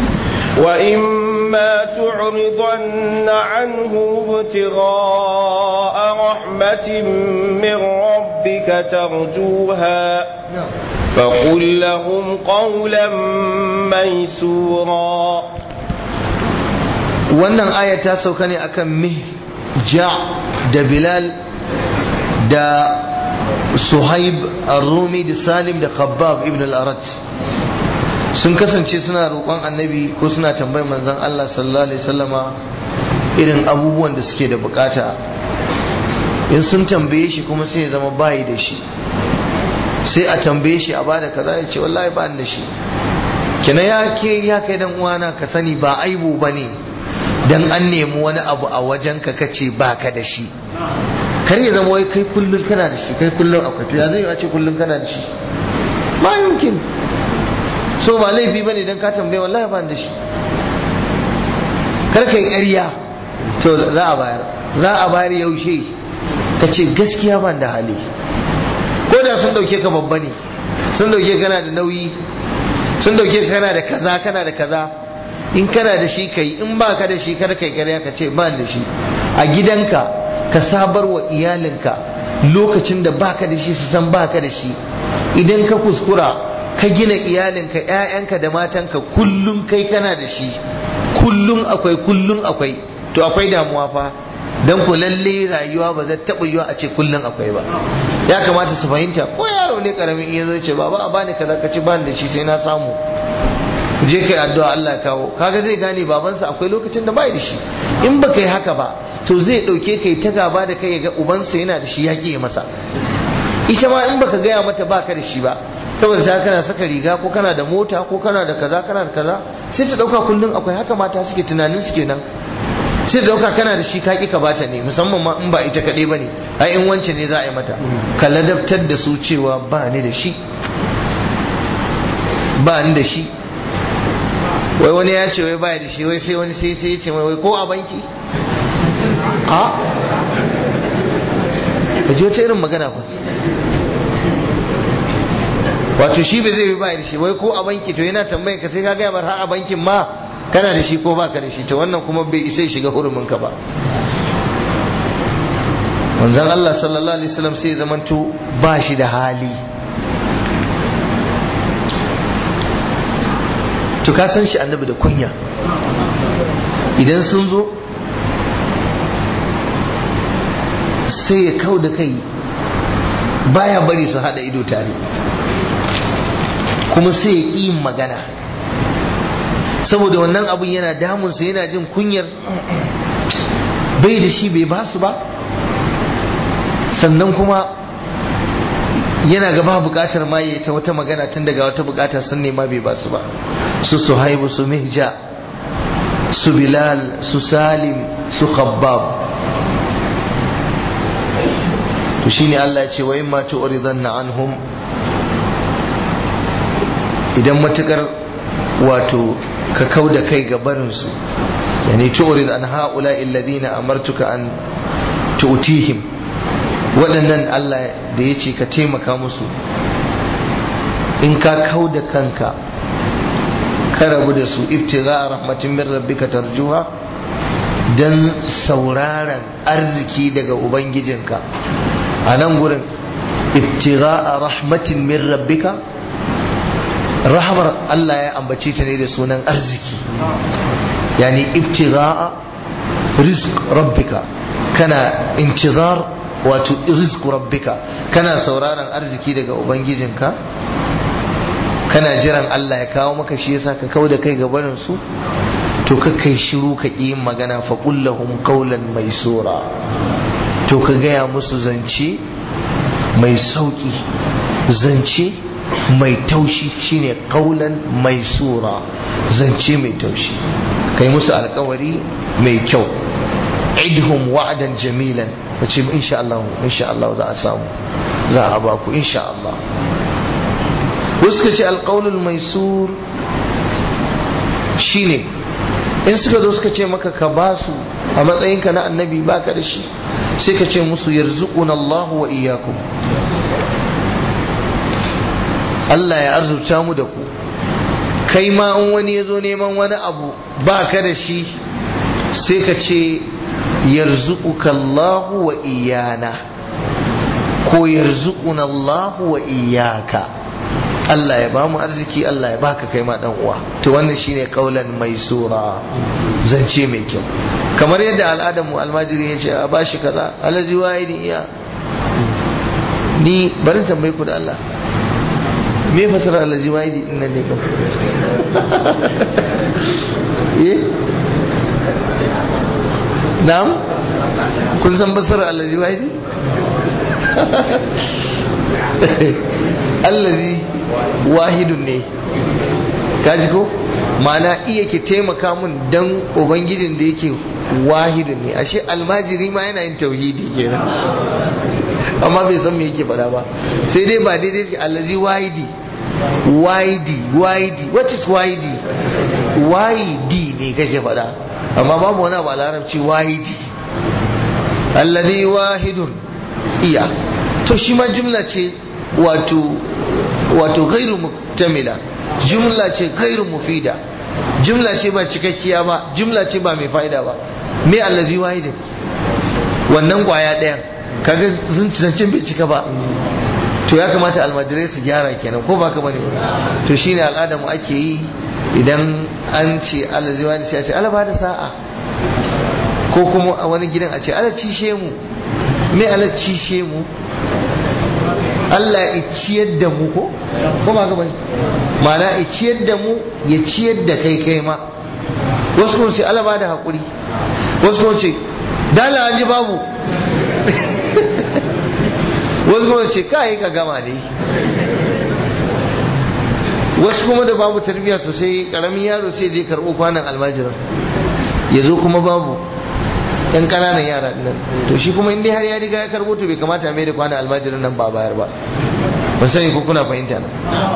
وإما تعرضن عنه ابتغاء رحمة من ربك ترجوها فقل لهم قولا ميسورا wannan aya ta sauka ne akan mih ja da bilal da suhaib ar-rumi da salim da khabbab ibn al-arat sun kasance suna roƙon annabi ko suna tambayar manzon Allah sallallahu alaihi wasallama irin abubuwan da suke da bukata in sun tambaye shi kuma sai ya zama bayi da shi sai a tambaye shi a bada kaza ya ce wallahi ba da shi kina ya ke ya kai dan uwana ka sani ba aibu bane dan an nemi wani abu a wajen ka kace baka da shi kar ya zama wai kai kullun kana da shi kai kullun akwai to ya zai a ce kullun kana da shi ma yumkin so ba laifi bane dan ka tambaye wallahi ba da shi kar kai ƙarya to za a bayar za a bayar yaushe ka ce gaskiya ban da hali ko da sun dauke ka babba ne sun dauke kana da nauyi sun dauke ka kana da kaza kana da kaza in kana da shi kai in ba ka da shi kada kai ƙarya ka ce ba da shi a gidanka ka sabar wa iyalinka lokacin da baka da shi su san baka da shi idan ka kuskura ka gina iyalinka ƴaƴanka da matanka kullum kai kana da shi kullum akwai kullum akwai to akwai damuwa fa dan ku lalle rayuwa ba zai taɓa yiwa a ce kullum akwai ba ya kamata su fahimta ko yaro ne karamin in yazo ce baba a bani kaza ka ci bani da shi sai na samu je kai addu'a Allah ya kawo kaga zai gane babansa akwai lokacin da bai da shi in baka yi haka ba to zai dauke kai ta gaba da kai ga ubansa yana da shi ya ƙi masa ita ma in baka gaya mata baka da shi ba saboda ta kana saka riga ko kana da mota ko kana da kaza kana da kaza sai ta dauka kullum akwai haka mata suke tunanin su kenan sai dauka kana da shi ka ki ka bata ne musamman ma in ba ita kaɗai ba ne ai in wance ne za a yi mata ka ladabtar da su cewa ba ni da shi ba ni da shi wai wani ya ce wai baya da shi wai sai wani sai sai ya ce wai ko a banki a ka ji wata irin magana fa wato shi bai zai yi baya da shi wai ko a banki to yana tambayin ka sai ka gaya bar har a bankin ma kana da shi ko baka da shi to wannan kuma bai isa shiga hurumin ka ba manzon Allah sallallahu alaihi wasallam sai zamanto ba shi da hali to ka san shi annabi da kunya idan sun zo sai ya kau da kai baya bari su hada ido tare kuma sai ya ƙi yin magana saboda wannan abun yana damunsa yana jin kunyar bai da shi bai basu ba sannan kuma yana gaba bukatar ma ya ta wata magana tun daga wata bukata sun nema bai basu ba su suhaibu su mihja su bilal su salim su khabbab to shine Allah ya ce wa imma tu'ridanna anhum idan matukar wato ka kau da kai ga barinsu yani tu'rid an haula alladhina amartuka an tu'tihim waɗannan Allah da yace ka taimaka musu in ka kau da kanka ka rabu da su ibtigha rahmatin min rabbika tarjuha dan sauraron arziki daga ubangijinka a nan gurin ibtigha rahmatin min rabbika rahamar Allah ya ambace ta ne da sunan arziki yani ibtigha'a rizq rabbika kana intizar wato rizq rabbika kana sauraron arziki daga ubangijinka kana jiran Allah ya kawo maka shi yasa ka kauda kai ga barin su to ka kai shiru ka ƙi magana fa kullahum qawlan maisura to ka gaya musu zance mai sauki zance mai taushi shine kaulan mai sura zance mai taushi kai musu alkawari mai kyau idhum wa'dan jamilan kace insha Allah insha Allah za a samu za a ba ku insha Allah wasu ka ce alƙaunul mai sur shine in suka zo suka ce maka ka ba su a matsayinka na annabi baka da shi sai ka ce musu yarzuquna Allah wa iyyakum Allah ya arzuta mu da ku kai ma in wani ya zo neman wani abu ba ka da shi sai ka ce yarzuquka Allah wa iyana ko yarzuquna Allah wa iyyaka Allah ya ba mu arziki Allah ya baka kai ma dan uwa to wannan shine kaulan mai sura zance mai kyau kamar yadda al'adar mu almajiri ya ce a bashi kaza alaji wahidi iya ni barin tambaye ku da Allah me fasara alaji wahidi din nan ne kam eh na'am kun san fasara alaji wahidi allazi wahidun ne kaji ko ma'ana iya ke taimaka mun dan ubangijin da yake wahidun ne ashe almajiri ma yana yin tauhidi kenan amma bai san me yake faɗa ba sai dai ba daidai ke allazi wahidi wahidi wahidi what is wahidi wahidi ne kake faɗa amma babu wani abu a larabci wahidi allazi wahidun iya to shi ma jumla ce wato wato gairu muktamila jumla ce gairu mufida jumla ce ba cikakkiya ba jumla ce ba mai fa'ida ba me allazi wahidin wannan kwaya ɗayan kaga zancen bai cika ba to ya kamata almajirai su gyara kenan ko baka bane to shine al'ada mu ake yi idan an ce allazi wahidin sai a ce Allah ba da sa'a ko kuma a wani gidan a ce Allah cishe mu me Allah cishe mu Allah ya ciyar da mu ko ko ba bane ma'ana ya ciyar da mu ya ciyar da kai kai ma wasu kuma ce Allah ba da hakuri wasu kuma ce dala an ji babu wasu kuma ce kai ka gama dai wasu kuma da babu tarbiyya sosai karamin yaro sai je karɓo kwanan almajiran ya zo kuma babu yan ƙananan yara nan to shi kuma in dai har ya riga ya karɓo to bai kamata mai da kwanan almajiran nan ba bayar ba ba sani ko kuna fahimta na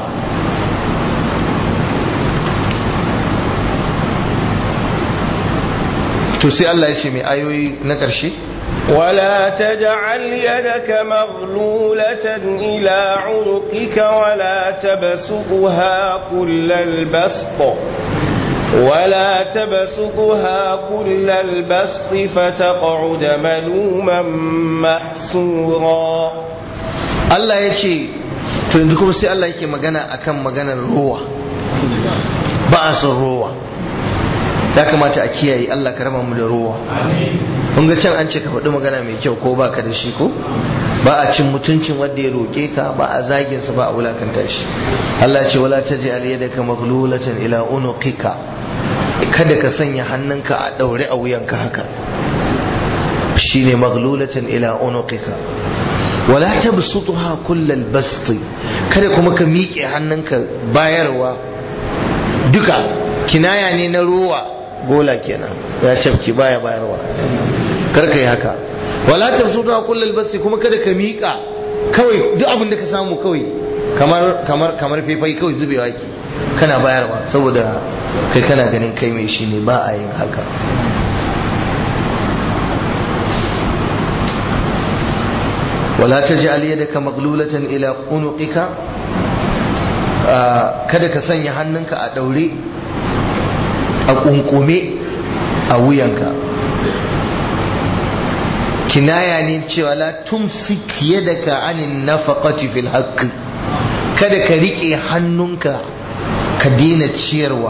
to sai Allah ya ce mai ayoyi na ƙarshe ولا تجعل يدك مغلولة إلى عنقك ولا تبسطها كل البسط ولا تبسطها كل البسط فتقعد ملوما محسورا Allah ya ce to yanzu kuma sai Allah yake magana akan maganar ruwa ba a son ruwa ya kamata a kiyaye Allah ka raba mu da ruwa kun ga can an ce ka faɗi magana mai kyau ko baka da shi ko ba a cin mutuncin wanda ya roƙe ka ba a zagin sa ba a wulakanta shi Allah ce wala taj'al yadaka maghlulatan ila unuqika kada ka sanya hannunka a daure a wuyanka haka shine maghlulatan ila unuqika wala tabsutha kullal basti kada kuma ka miƙe hannunka bayarwa duka kinaya ne na ruwa gola kenan ya cafki baya bayarwa kar ka yi haka wala tabsutha kullal basti kuma kada ka miƙa kawai duk abin da ka samu kawai kamar kamar kamar faifai kawai zubewa ki kana bayarwa saboda kai kana ganin kai mai shi ne ba a yin haka wala taj'al yadaka maglulatan ila unuqika kada ka sanya hannunka a daure a kunkume a wuyanka kinaya ne cewa la tumsik yadaka anin nafaqati fil haqqi kada ka rike hannunka ka daina ciyarwa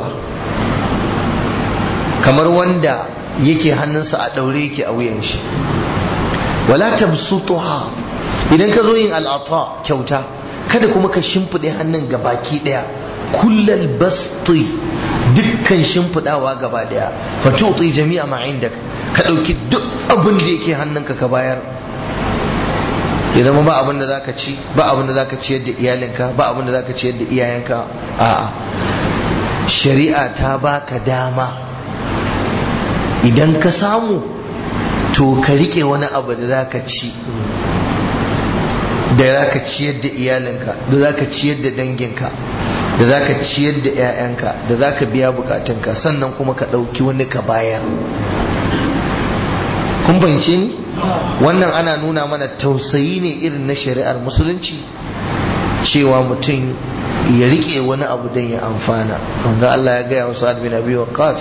kamar wanda yake hannunsa a daure yake a wuyan shi wala tabsutuha idan ka zo yin al'ata kyauta kada kuma ka shimfiɗe hannun ga baki ɗaya kullal basti dukkan shimfiɗawa gaba ɗaya fa tuti jami'a ma indak ka ɗauki duk abin da yake hannunka ka bayar ya zama ba abin da zaka ci ba abin da zaka ciyar da iyalinka ba abin da zaka ciyar da iyayenka a'a shari'a ta baka dama idan ka samu to ka rike wani abu da zaka ci da zaka ciyar da iyalinka da zaka ciyar da danginka da zaka ciyar da 'ya'yanka da zaka biya bukatunka sannan kuma ka ɗauki wani ka bayar kun fahimce ni wannan ana nuna mana tausayi ne irin na shari'ar musulunci cewa mutum ya rike wani abu don ya amfana wanda Allah ya gaya wa sa'ad bin abi waqqas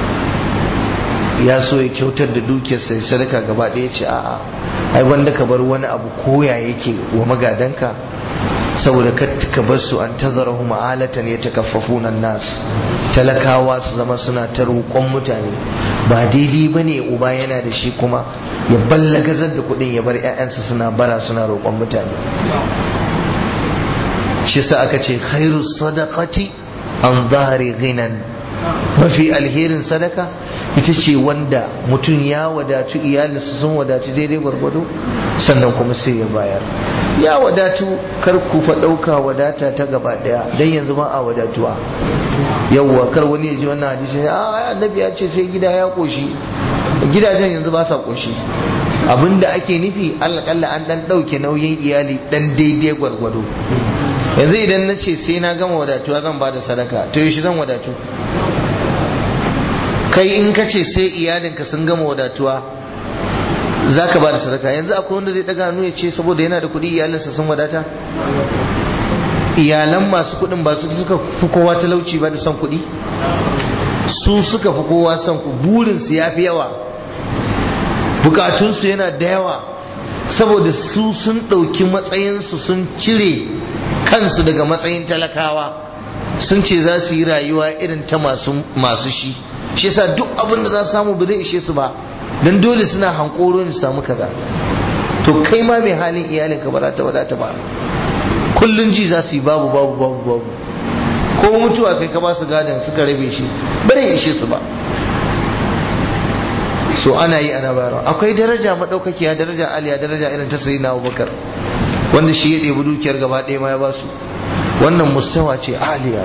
ya so ya kyautar da dukiyar sai sadaka gaba ɗaya ce a'a ai wanda ka bar wani abu koya yake wa magadanka saboda ka bar su an tazarahu ma'alatan ya takaffafuna nas talakawa su zama suna ta roƙon mutane ba daidai ba ne uba yana da shi kuma ya ballagazar da kuɗin ya bar 'ya'yansa suna bara suna roƙon mutane shi sa aka ce khairu sadaqati an zahari ghinan mafi alherin sadaka ita ce wanda mutum ya wadatu iyalinsa sun wadatu daidai gwargwado sannan kuma sai ya bayar ya wadatu kar ku fa ɗauka wadata ta gaba ɗaya don yanzu ma a wadatuwa yawwa kar wani ya ji wannan hadisi a annabi ya ce sai gida ya koshi gidajen yanzu ba sa koshi abinda ake nufi alƙalla an ɗan ɗauke nauyin iyali ɗan daidai gwargwado yanzu idan na ce sai na gama wadatuwa zan ba da sadaka to yaushe zan wadatu kai in ka ce sai iyalinka sun gama wadatuwa za ka ba da sadaka yanzu akwai wanda zai daga hannu ya ce saboda yana da kuɗi iyalinsa sun wadata iyalan masu kuɗin ba su suka fi kowa talauci ba da son kuɗi su suka fi kowa son ku burinsu ya fi yawa bukatunsu yana da yawa saboda su sun ɗauki matsayinsu sun cire kansu daga matsayin talakawa sun ce za su yi rayuwa irin ta masu shi shi yasa duk abin da za su samu ba zai ishe su ba dan dole suna hankoro ne samu kaza to kai ma mai halin iyalin ka ba za ta wadata ba kullun ji za su yi babu babu babu babu ko mutuwa kai ka ba su gadon suka rabe shi ba zai ishe su ba so ana yi ana bayarwa akwai daraja madaukakiya daraja aliya daraja irin ta sayyidina Abubakar wanda shi ya ɗebi dukiyar gaba ɗaya ma ya ba su wannan mustawa ce aliya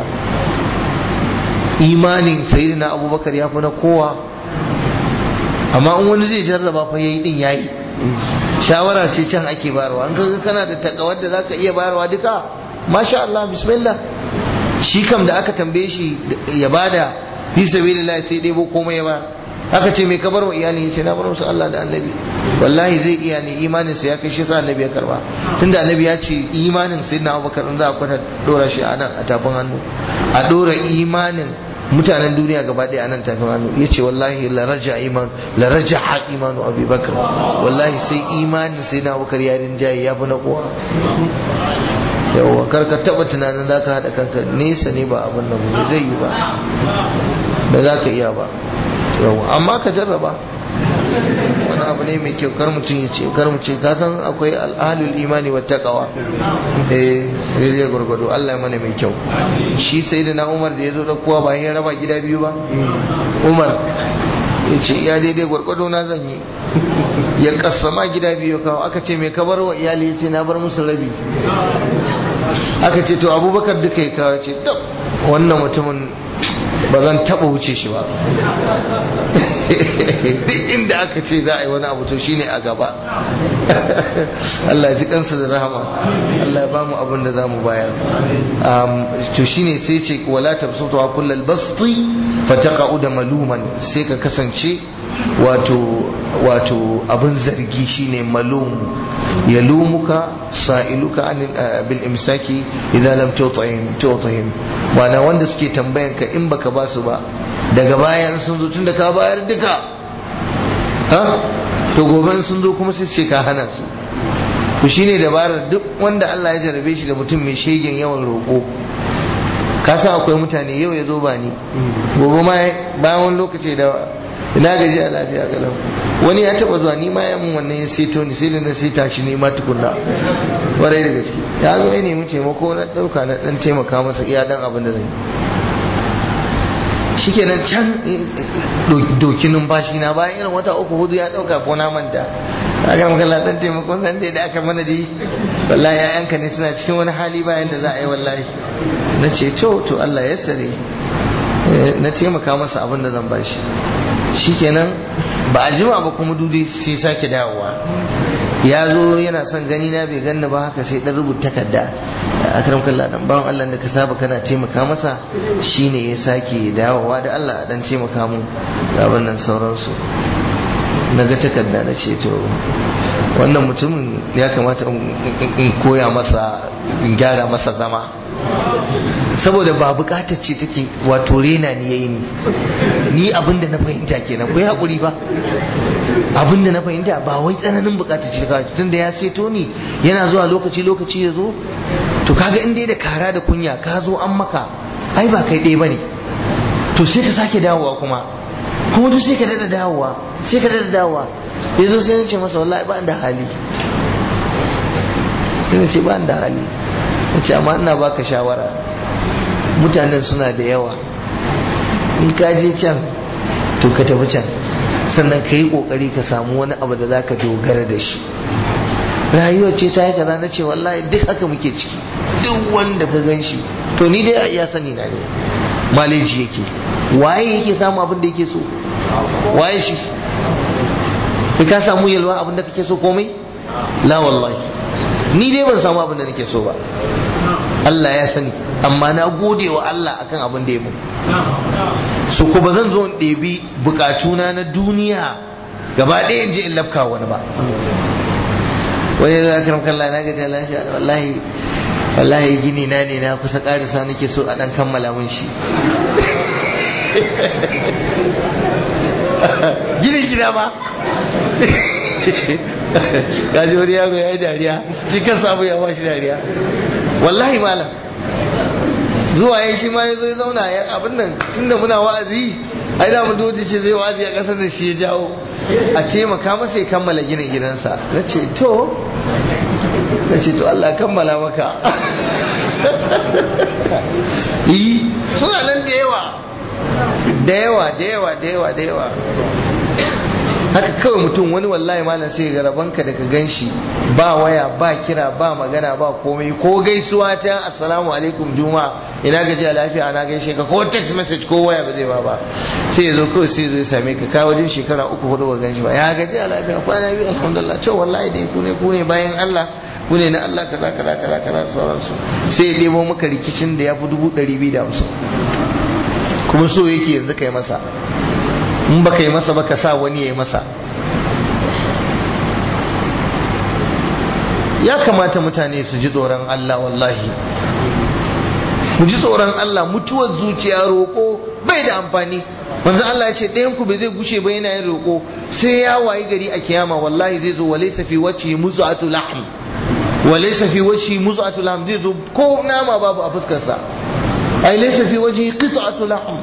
imanin sayyidina abubakar ya fi na kowa amma in wani zai jarraba fa yayi din yayi shawara ce can ake bayarwa an kaga kana da takawar da zaka iya bayarwa duka masha Allah bismillah shi kam da aka tambaye shi ya bada fi sabilillah sai dai bo komai ya ba aka ce me ka bar wa iyali yace na bar musu Allah da annabi wallahi zai iya ne imanin sa ya kai shi sa annabi ya karba tunda annabi ya ce imanin sayyidina Abubakar in za a kwata dora shi a nan a tafin hannu a dora imanin mutanen duniya gaba ɗaya a nan tafin hannu ya ce wallahi laraja iman laraja ha imanu abubakar wallahi sai imanin sai na abubakar ya rinjaye ya fi na kowa yawa karka taba tunanin za ka haɗa kanka nesa ne ba abin nan ba zai yi ba ba za ka iya ba yawa amma ka jarraba wani abu ne mai kyau kar mutum ya ce kar mu ce ka san akwai al'alul imani wa taqwa eh zai gurgudu Allah ya mana mai kyau shi sayyidina Umar da yazo da kowa ba ya raba gida biyu ba Umar ya ce ya daidai gurgudu na zan yi ya kasama gida biyu kawo aka ce mai kabar wa iyali ya ce na bar musu rabi aka ce to abubakar duka ya kawo ce wannan mutumin ba zan taba wuce shi ba duk inda aka ce za a yi wani abu to shine a gaba Allah ya ji kansa da rahama Allah ya bamu abin da zamu bayar to shine sai ce wala tabsutu wa kullal basti fataqa'u maluman sai ka kasance wato wato abin zargi shine malum yalumuka sa'iluka an bil imsaki idan lam tut'im tut'im wana wanda suke tambayan ka in baka basu ba daga bayan sun zo tunda ka bayar duka ha to gobe sun zo kuma sai ce ka hana su to shine dabarar duk wanda Allah ya jarabe shi da mutum mai shegen yawan roƙo ka san akwai mutane yau ya zo ba ni gobe ma bayan wani lokaci da ina gaji a lafiya kalau wani ya taba zuwa ni ma ya mun wannan ya seto ni sai da na seta shi ne ma tukunna warai da gaske ya zo ya nemi taimako na dauka na dan taimaka masa iya dan abin da zai shikenan can doki numfashi na bayan irin wata uku hudu ya dauka ko na manta aka maka dan taimakon nan da aka mana dai wallahi yayanka ne suna cikin wani hali bayan da za a yi wallahi na ce to to Allah ya sare na taimaka masa abin da zan bashi shikenan ba a jima ba kuma dudu sai sake dawowa ya zo yana son gani na bai ganni ba haka sai dan rubuta takarda a karam kallah dan bawan Allah da ka saba kana taimaka masa shine ya sake dawowa da Allah dan taimaka mun ga wannan sauransu na ga takarda na ce to wannan mutumin ya kamata in koya masa in gyara masa zama saboda ba bukatar ce take wato rena ni yayi ni ni abinda na fahimta kenan ku hakuri ba abinda na fahimta ba wai tsananin bukatar ce kawai tunda ya seto ni yana zuwa lokaci lokaci ya zo to kaga in dai da kara da kunya ka zo an maka ai ba kai ɗaya bane to sai ka sake dawowa kuma kuma duk sai ka dada dawowa sai ka dada dawowa ya zo sai na ce masa wallahi ba da hali sai ce ba da hali na ce amma ina baka shawara mutanen suna da yawa in ka je can to ka tafi can sannan ka yi kokari ka samu wani abu da zaka dogara da shi rayuwa ce ta yi kaza na ce wallahi duk haka muke ciki duk wanda ka gan shi to ni dai ya sani na ne maleji yake waye yake samu abin da yake so waye shi ka samu yalwa abin da kake so komai la wallahi ni dai ban samu abin da nake so ba Allah ya sani amma na gode wa Allah akan abin da ya mun so ko ba zan zo in ɗebi bukatuna na duniya gaba ɗaya in je in lafka wani ba wani da akiram kalla na gaji lafiya wallahi wallahi gini na ne na kusa ƙarisa nake so a ɗan kammala mun shi gini gida ba gaji wani yaro ya yi dariya shi kan samu ya bashi dariya wallahi malam zuwa ya shi ma ya zo ya zauna ya abin nan tunda muna wa'azi ai da mun doji ce zai wa'azi a kasar da shi ya jawo a taimaka masa ya kammala ginin gidansa na ce to na ce to Allah kammala maka yi suna nan da yawa da yawa da yawa da yawa da yawa haka kawai mutum wani wallahi malam sai ga rabanka da ka ganshi ba waya ba kira ba magana ba komai ko gaisuwa ta assalamu alaikum juma ina gajiya lafiya ana gaishe ka ko text message ko waya ba zai ba ba sai ya zo kawai sai zo ya same ka ka wajen shekara uku hudu ba ganshi ba ya gajiya lafiya kwana biyu alhamdulillah cewa wallahi dai ku ne ku ne bayan Allah ku ne na Allah kaza kaza kaza kaza sauransu sai ya debo maka rikicin da ya fi dubu ɗari biyu da hamsin kuma so yake yanzu kai masa in baka yi masa baka sa wani ya yi masa ya kamata mutane su ji tsoron Allah wallahi mu ji tsoron Allah mutuwar zuciya roƙo bai da amfani manzo Allah ya ce ɗayan ku bai zai gushe ba yana yin roƙo sai ya wayi gari a kiyama wallahi zai zo walaysa fi wajhi muz'atu lahm walaysa fi wajhi muz'atu lahm zai zo ko nama babu a fuskar sa ai laysa fi wajhi qit'atu lahm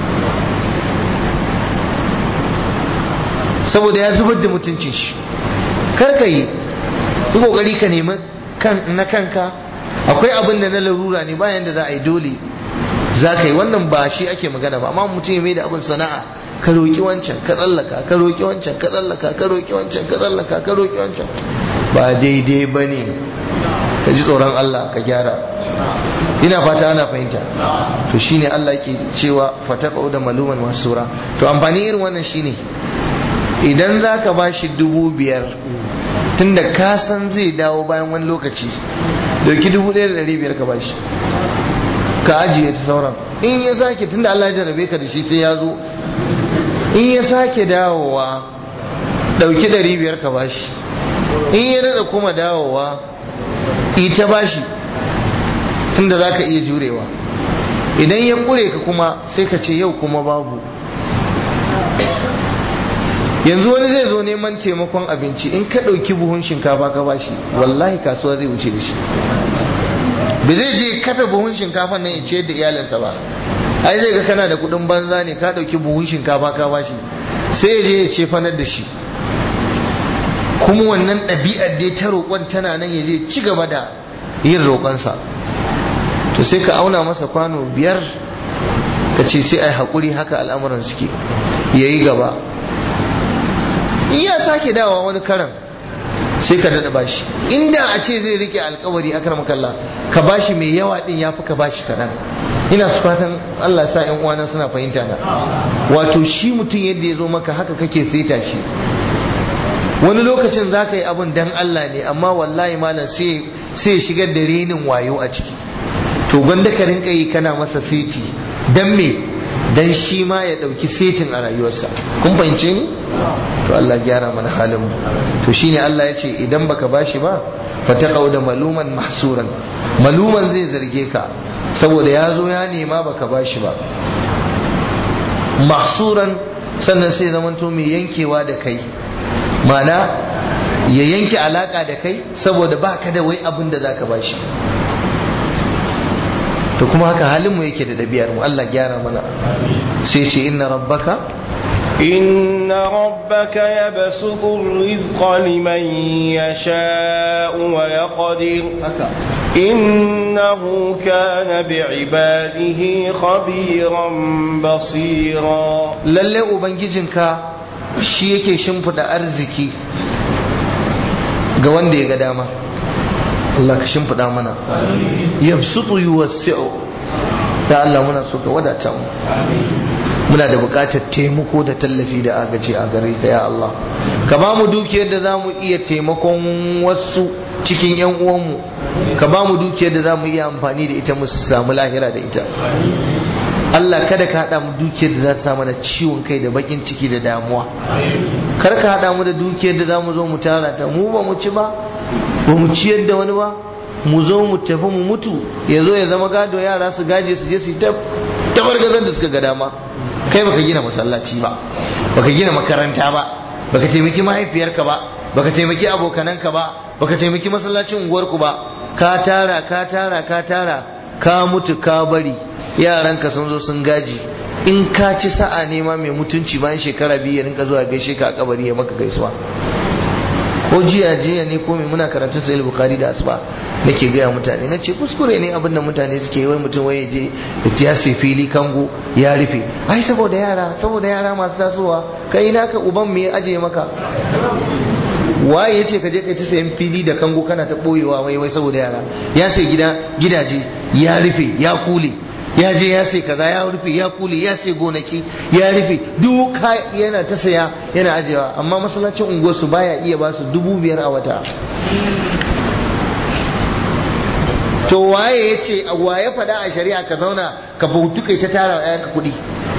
saboda ya zubar da mutuncin shi kar ka yi yi kokari ka nemi na kanka akwai abin da na larura ne bayan da za a yi dole za ka yi wannan ba shi ake magana ba amma mutum ya mai da abin sana'a ka roƙi wancan ka tsallaka ka roƙi wancan ka tsallaka ka roƙi wancan ka tsallaka ka roƙi wancan ba daidai ba ne ka ji tsoron Allah ka gyara ina fata ana fahimta to shine Allah ke cewa fataqau da maluman wasura to amfani irin wannan shine idan za ka ba shi dubu biyar tunda ka san zai dawo bayan wani lokaci dauki dubu ɗaya da ɗari biyar ka ba shi ka ajiye ta sauran in ya sake tunda Allah ya jarabe ka da shi sai ya zo in ya sake dawowa dauki ɗari biyar ka ba shi in ya daɗa kuma dawowa ita ba shi tunda za ka iya jurewa idan ya ƙure ka kuma sai ka ce yau kuma babu yanzu wani zai zo neman taimakon abinci in ka ɗauki buhun shinkafa ka bashi wallahi kasuwa zai wuce da shi ba zai je kafe buhun shinkafa nan ya ciyar da iyalinsa ba ai zai ga kana da kuɗin banza ne ka ɗauki buhun shinkafa ka bashi sai ya je ya ce fanar da shi kuma wannan ɗabi'ar dai ta roƙon tana nan ya je ci gaba da yin roƙonsa to sai ka auna masa kwano biyar ka ce sai ai haƙuri haka al'amuran suke ya yi gaba in ya sake dawa wani karan sai ka daɗa bashi inda a ce zai rike alkawari akar makalla ka bashi mai yawa din ya fi ka bashi kaɗan ina su fatan Allah sa yan uwana suna fahimta na wato shi mutum yadda ya zo maka haka kake saita shi wani lokacin za ka yi abin dan Allah ne amma wallahi malam sai ya shigar da renin wayo a ciki to gwanda ka rinka yi kana masa seti dan me dan shi ma ya dauki setin a rayuwarsa kun fahimce ni to Allah gyara mana halin mu to shine Allah ya ce idan baka bashi ba fataqau da maluman mahsuran maluman zai zarge ka saboda ya zo ya nema baka bashi ba mahsuran sannan sai zamanto mai yankewa da kai mana ya yanke alaka da kai saboda baka da wai abin da zaka bashi to kuma haka halin mu yake da ɗabi'ar mu Allah gyara mana sai ce inna rabbaka إن ربك يبسط الرزق لمن يشاء ويقدر إنه كان بعباده خبيرا بصيرا lalle ubangijinka shi yake shimfida arziki ga wanda ya ga dama Allah ka shimfida mana yabsutu yuwassi'u ya Allah muna so ka wadata mu muna da buƙatar taimako da tallafi da agaji a gare ka ya Allah ka ba mu dukiyar da za mu iya taimakon wasu cikin yan uwanmu ka ba mu dukiyar da za mu iya amfani da ita mu samu lahira da ita Allah kada ka haɗa mu dukiyar da za ta samu da ciwon kai da bakin ciki da damuwa kar ka haɗa mu da dukiyar da za mu zo mu tara ta mu ba mu ci ba ba mu ciyar da wani ba mu zo mu tafi mu mutu ya zo ya zama gado yara su gaje su je su yi tabargazan da suka ga dama kai baka gina masallaci ba baka gina makaranta ba baka taimaki mahaifiyarka ba baka taimaki abokananka ba baka taimaki masallacin unguwarku ba ka tara ka tara ka tara ka mutu ka bari yaranka sun zo sun gaji in ka ci sa'a nema mai mutunci bayan shekara biyu ya rinka zuwa gaishe ka a kabari ya maka gaisuwa ko jiya jiya ne ko mai muna karatun sahih bukhari da asuba nake gaya mutane na ce kuskure ne abin da mutane suke wai mutum wai je ya sai fili kango ya rufe ai saboda yara saboda yara masu tasowa kai naka uban me aje maka waye yace ka je kai ta sayan fili da kango kana ta boyewa wai wai saboda yara ya sai gida gidaje ya rufe ya kule ya je ya sai kaza ya rufe ya kule ya sai gonaki ya rufe duk yana ta saya yana ajewa amma masallacin unguwar su baya iya ba su dubu biyar a wata to waye ya ce waye faɗa a shari'a ka zauna ka bautu kai ta tara wa ka kuɗi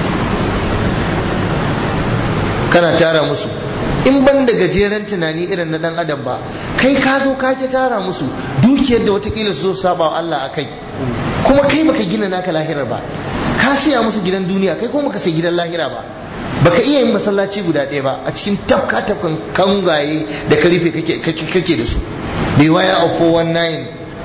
kana tara musu in ban da gajeren tunani irin na dan adam ba kai ka zo ka ta tara musu dukiyar da watakila su zo saba wa Allah a kai kuma kai baka gina naka lahirar ba ka siya musu gidan duniya kai kuma baka sai gidan lahira ba baka iya yin masallaci guda ɗaya ba a cikin tafka tafkan kangaye da ka rufe kake da su bai waya a 419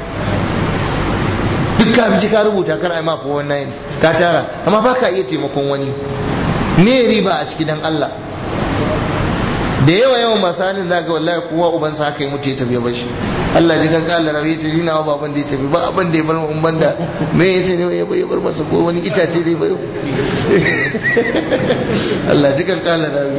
duk ka bi ka rubuta kar ai ma 419 ka tara amma baka iya taimakon wani me riba a cikin dan Allah da yawa yawan masu halin zaga wallahi kowa ubansa haka yi mutu ya tafi ba shi Allah ji kan kala rabi ta jina wa baban da ya tafi ba abin da ya bar mun banda me ya ce ne ya bar masa ko wani itace da ya bar Allah ji kan kala rabi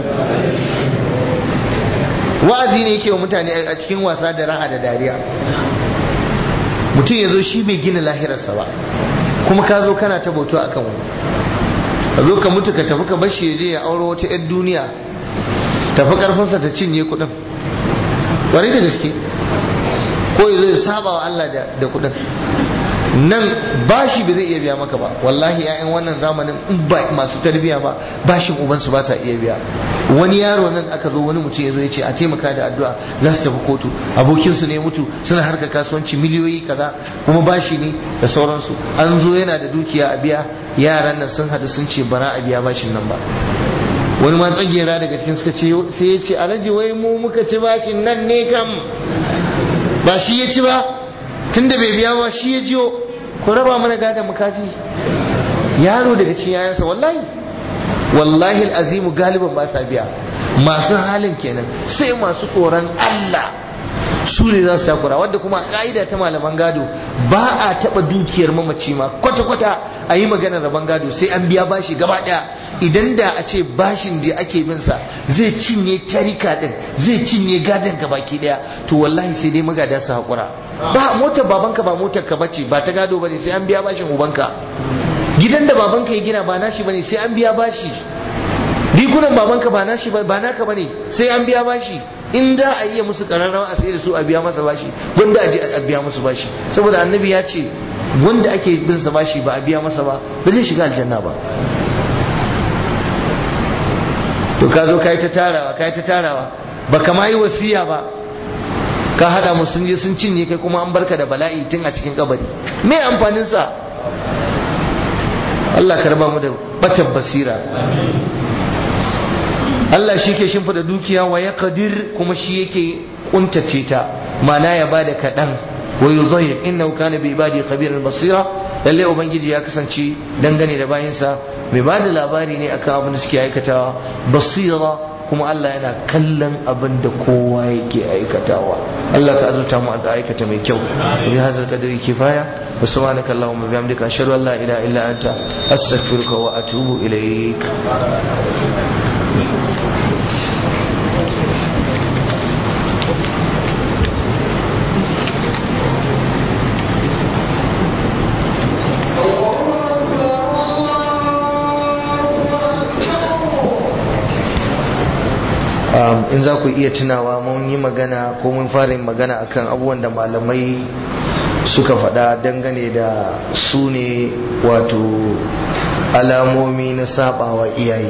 wa'azi ne yake wa mutane a cikin wasa da raha da dariya mutum ya zo shi bai gina lahirarsa ba kuma ka zo kana ta bautu akan wani ka zo ka mutu ka tafi ka bashi ya je ya auro wata 'yar duniya tafi karfinsa ta cinye kudin wani da gaske ko ya zai saba wa Allah da kudin nan bashi ba zai iya biya maka ba wallahi ya'yan wannan zamanin in ba masu tarbiya ba bashin ubansu ba sa iya biya wani yaro nan aka zo wani mutum ya zo ya ce a taimaka da addu'a za su tafi kotu abokinsu ne mutu suna harka kasuwanci miliyoyi kaza kuma bashi ne da sauransu an zo yana da dukiya a biya yaran nan sun hadu sun ce bara a biya bashin nan ba wani ma tsagera daga cikin suka ce sai ya ce alhaji wai mu muka ci bashin nan ne kam ba shi ya ci ba tunda bai biya ba shi ya jiyo ku raba mana gadon mukaji yaro daga cikin yayansa wallahi wallahi azimu galiban ba sa biya masu halin kenan sai masu tsoron Allah su ne za su takura wadda kuma ka'ida ta malaman gado ba a taba dukiyar mamaci ma kwata-kwata a yi maganar rabon gado sai an biya bashi gaba daya idan da a ce bashin da ake bin sa zai cinye tarika din zai cinye gadon ka baki daya to wallahi sai dai magada su hakura ba motar babanka ba motar ka bace ba ta gado bane sai an biya bashin ubanka gidan da babanka ya gina ba nashi bane sai an biya bashi rigunan babanka ba nashi ba naka bane sai an biya bashi in da a iya musu kararrawa a sai da su a biya masa bashi wanda a je a biya musu bashi saboda annabi ya ce wanda ake bin sa bashi ba a biya masa ba ba zai shiga aljanna ba to ka zo ka yi ta tarawa ka yi ta tarawa ba kama yi wasiya ba ka hada mu sun je sun cinye kai kuma an barka da bala'i tun a cikin kabari me amfanin sa Allah ka raba mu da batan basira Allah shi ke shimfida dukiya wa ya kadir kuma shi yake kuntace ta mana ya bada kaɗan wa yi zahir inna kana bi ibadi khabiran basira lalle ubangiji ya kasance dangane da bayinsa mai ba da labari ne akan abin da suke aikatawa basira kuma Allah yana kallon abin da kowa yake aikatawa Allah ka azurta mu da aikata mai kyau bi hadzal qadri kifaya wa subhanaka allahumma bihamdika ashhadu an la ilaha illa anta astaghfiruka wa atubu ilaik in za ku iya tunawa mun yi magana ko mun fara yin magana akan abubuwan da malamai suka faɗa dangane da su ne wato alamomi na sabawa iyaye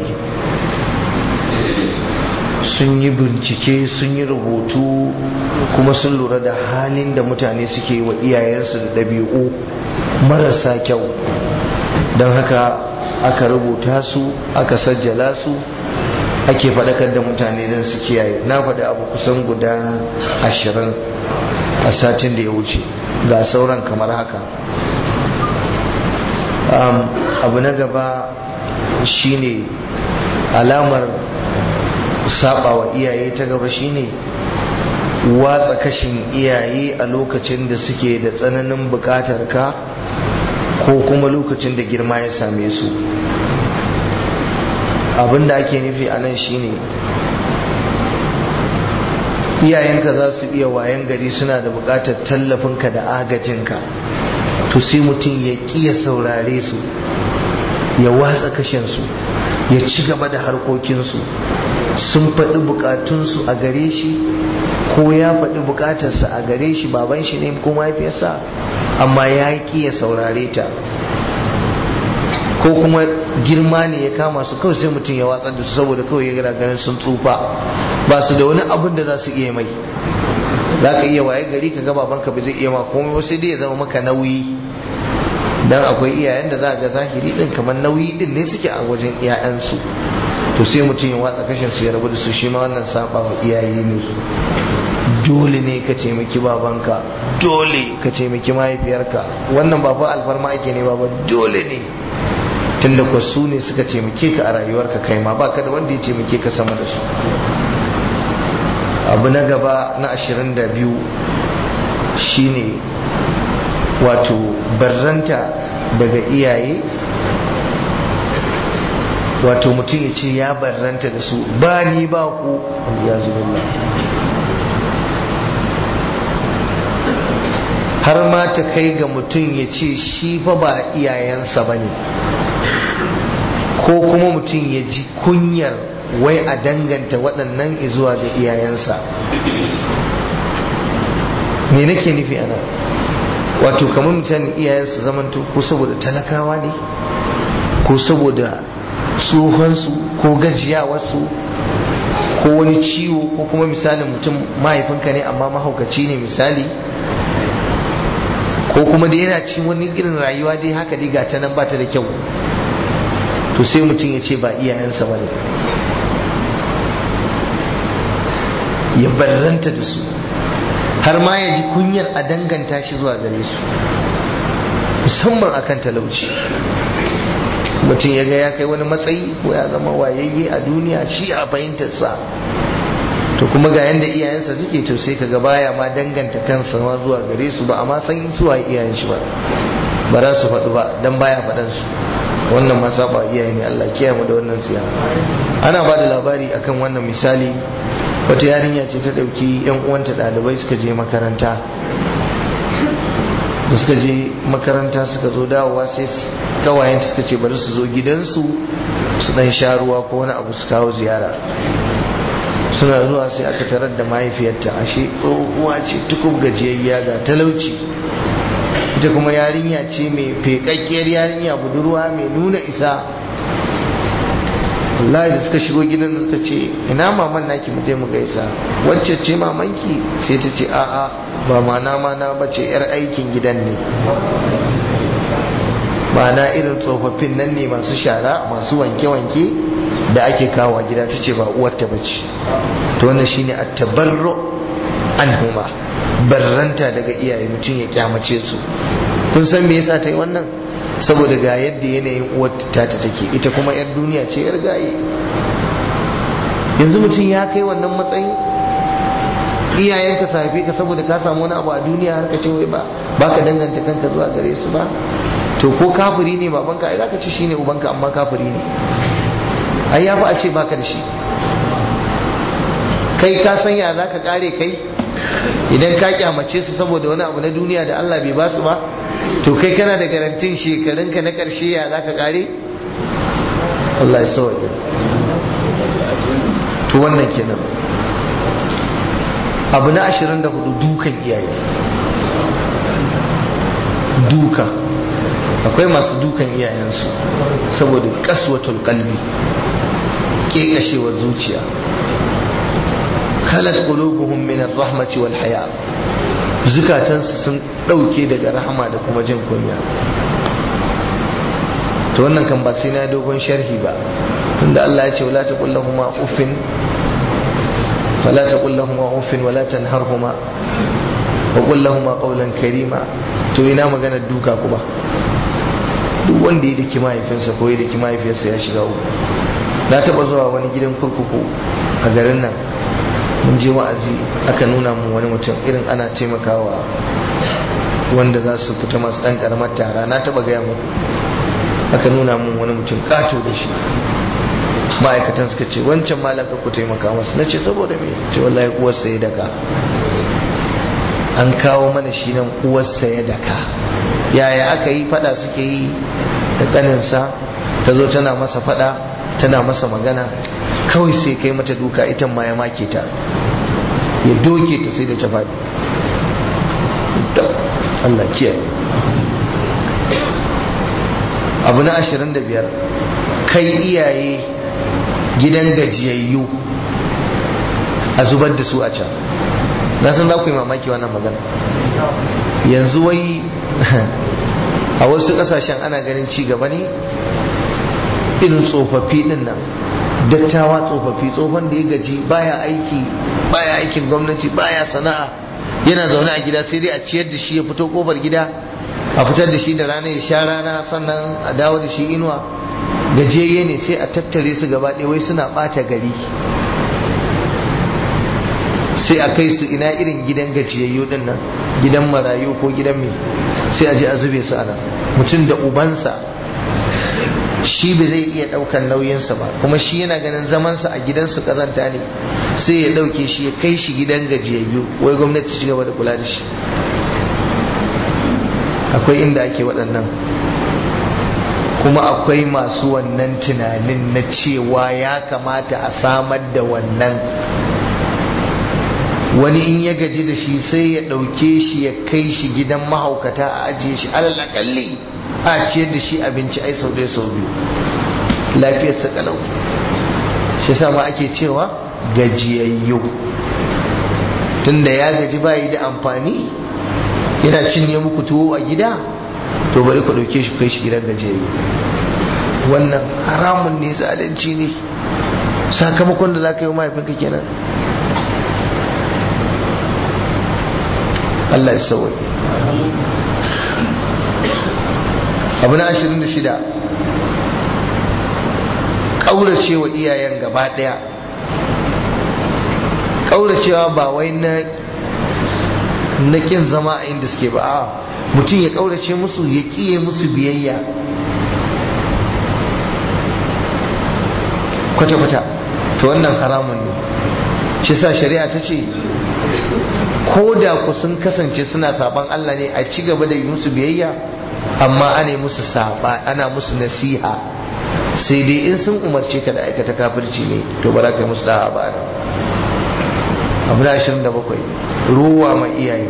sun yi bincike sun yi rubutu kuma sun lura da halin da mutane suke wa iyayensu da ɗabi'u marasa kyau don haka aka rubuta su aka sajjala su ake faɗakar da mutane don su kiyaye na faɗi abu kusan guda ashirin a satin da ya wuce ga sauran kamar haka abu na gaba shine alamar saba wa iyaye ta gaba shine watsa kashin iyaye a lokacin da suke da tsananin bukatar ka ko kuma lokacin da girma ya same su abin da ake nufi a nan shine iyayenka za su iya wayan gari suna da bukatar tallafinka da agajinka to sai mutum ya ƙiya saurare su ya watsa kashinsu ya ci gaba da harkokinsu sun faɗi bukatunsu a gare shi ko ya faɗi bukatarsa a gare shi baban shi ne ko mahaifiyarsa amma ya ƙi ya saurare ta ko kuma girma ne ya kama su kawai sai mutum ya watsar da su saboda kawai ya gara ganin sun tsufa ba su da wani abin da za su iya mai za ka iya waye gari ka gaba banka ba zai iya ma komai wasu dai ya zama maka nauyi dan akwai iyayen da za ga zahiri din kamar nauyi din ne suke a wajen iyayensu to sai mutum ya watsa kashin su ya rabu da su shi ma wannan saba wa iyaye ne dole ne ka taimaki babanka dole ka taimaki mahaifiyarka wannan ba fa alfarma ake ne ba dole ne tunda ku su ne suka taimake ka a rayuwarka kai ma baka da wanda ya taimake ka sama da su abu na gaba na ashirin da biyu shine wato barranta daga iyaye wato mutum ya ce ya barranta da su ba ni ba ku ya zubillah har ma ta kai ga mutum ya ce shi fa ba iyayensa ba ne ko kuma mutum ya ji kunyar wai a danganta waɗannan izuwa ga iyayensa me nake nufi ana wato kamar mutane iyayensa zamanto ko saboda talakawa ne ko saboda tsohonsu ko gajiyawarsu ko wani ciwo ko kuma misalin mutum mahaifinka ne amma mahaukaci ne misali ko kuma da yana cin wani irin rayuwa dai haka dai ga ta nan ba ta da kyau to sai mutum ya ce ba iyayensa ba ne ya barranta da su har ma ya ji kunyar a danganta shi zuwa gare su musamman akan talauci mutum ya ga ya kai wani matsayi ko ya zama wayayye a duniya shi a fahimtarsa to kuma ga yanda iyayensa suke to sai kaga baya ma danganta kansa ma zuwa gare su ba amma san zuwa iyayen shi ba ba za su faɗu ba dan baya faɗan su wannan ma saba iyaye ne Allah kiyaye mu da wannan tsiya ana ba da labari akan wannan misali wata yarinya ce ta ɗauki yan uwanta ɗalibai suka je makaranta da suka je makaranta suka zo dawowa sai kawayenta suka ce bari su zo gidansu su dan sha ruwa ko wani abu su kawo ziyara suna zuwa sai aka tarar da mahaifiyarta ashe tsohuwa ce tukub gajiyayya ga talauci ita kuma yarinya ce mai fekakkiyar yarinya budurwa mai nuna isa wallahi da suka shigo gidan da suka ce ina maman naki mu je mu gaisa wacce ce mamanki sai ta ce a'a ba mana mana ba ce yar aikin gidan ne ma'ana irin tsofaffin nan ne masu shara masu wanke-wanke da ake kawo gida ta ce ba uwarta ba ce to wannan shine a tabarru anhuma barranta daga iyaye mutum ya kyamace su kun san me yasa ta yi wannan saboda ga yadda yanayin uwar ta ta take ita kuma yar duniya ce yar gaye yanzu mutum ya kai wannan matsayin iyayenka su haife ka saboda ka samu wani abu a duniya har ka ce wai ba baka danganta kanka zuwa gare su ba to ko kafiri ne babanka ai zaka ce shine ubanka amma kafiri ne ai yafi a ce baka da shi kai ka san ya zaka kare kai idan ka kyamace su saboda wani abu na duniya da Allah bai basu ba to kai kana da garantin shekarunka na karshe ya zaka kare Allah ya sauke to wannan kenan abu na 24 dukan iyaye duka akwai masu dukan iyayensu saboda kaswatul kalbi kekashewar zuciya khalat qulubuhum min ar-rahmati wal haya zukatansu sun dauke daga rahama da kuma jin kunya to wannan kan ba sai na dogon sharhi ba tunda Allah ya ce wala taqul lahumu uffin fala taqul lahumu uffin wala tanharhuma wa qul lahumu qawlan karima to ina magana duka kuma duk wanda ya daki mahaifinsa ko ya daki mahaifiyarsa ya shiga uku na taba zuwa wani gidan kurkuku a garin nan mun je wa'azi aka nuna mu wani mutum irin ana taimakawa wanda za su fita masu ɗan ƙaramar tara na taba gaya mu aka nuna mun wani mutum ƙato da shi ma'aikatan suka ce wancan malaka ku taimaka masu na ce saboda me ce wallahi uwarsa ya daka an kawo mana shi nan uwarsa ya daka yaya aka yi fada suke yi da kaninsa ta zo tana masa fada tana masa magana kawai sai kai mata duka ita ma ya make ta ya doke ta sai da ta faɗi Allah kiyaye abu na ashirin da biyar kai iyaye gidan gajiyayyu a zubar da su a can na san za ku yi mamaki wannan magana yanzu wai a wasu kasashen ana ganin ci gaba ne irin tsofaffi din nan dattawa tsofaffi tsofan da ya gaji baya aiki baya aikin gwamnati baya sana'a yana zaune a gida sai dai a ciyar da shi ya fito kofar gida a fitar da shi da rana ya sha rana sannan a dawo da shi inuwa gajiyayye ne sai a tattare su gaba ɗaya wai suna ɓata gari sai a kai su ina irin gidan gajiyayyu din nan gidan marayu ko gidan mai sai a je a zube su ana mutum da ubansa shi ba zai iya daukan nauyinsa ba kuma shi yana ganin zamansa a gidansu kazanta ne sai ya dauke shi ya kai shi gidan gajiyayyu wai gwamnati ci gaba da kula da shi akwai inda ake waɗannan kuma akwai masu wannan tunanin na cewa ya kamata a samar da wannan wani in ya gaji da shi sai ya ɗauke shi ya kai shi gidan mahaukata a ajiye shi alal akalli a ciyar da shi abinci ai sau ɗaya sau biyu lafiyarsa kalau shi ma ake cewa gajiyayyu tunda ya gaji bayi da amfani yana cinye muku tuwo a gida to bari ku ɗauke shi kai shi gidan gajiyayyu wannan haramun ne zalunci ne sakamakon da za ka yi mahaifinka kenan Allah ya sauwaye abu na ashirin da shida ƙauracewa iyayen gaba ɗaya ƙauracewa ba wai na na ƙin zama a inda suke ba a mutum ya ƙaurace musu ya ƙiye musu biyayya kwata-kwata to wannan haramun ne shi sa shari'a ta ce ko da ku sun kasance suna saban Allah ne a ci gaba da yi musu biyayya amma ana musu saba ana musu nasiha sai dai in sun umarce ka da aikata kafirci ne to ba za ka yi musu da'a ba abu na ashirin da bakwai ruwa ma iyaye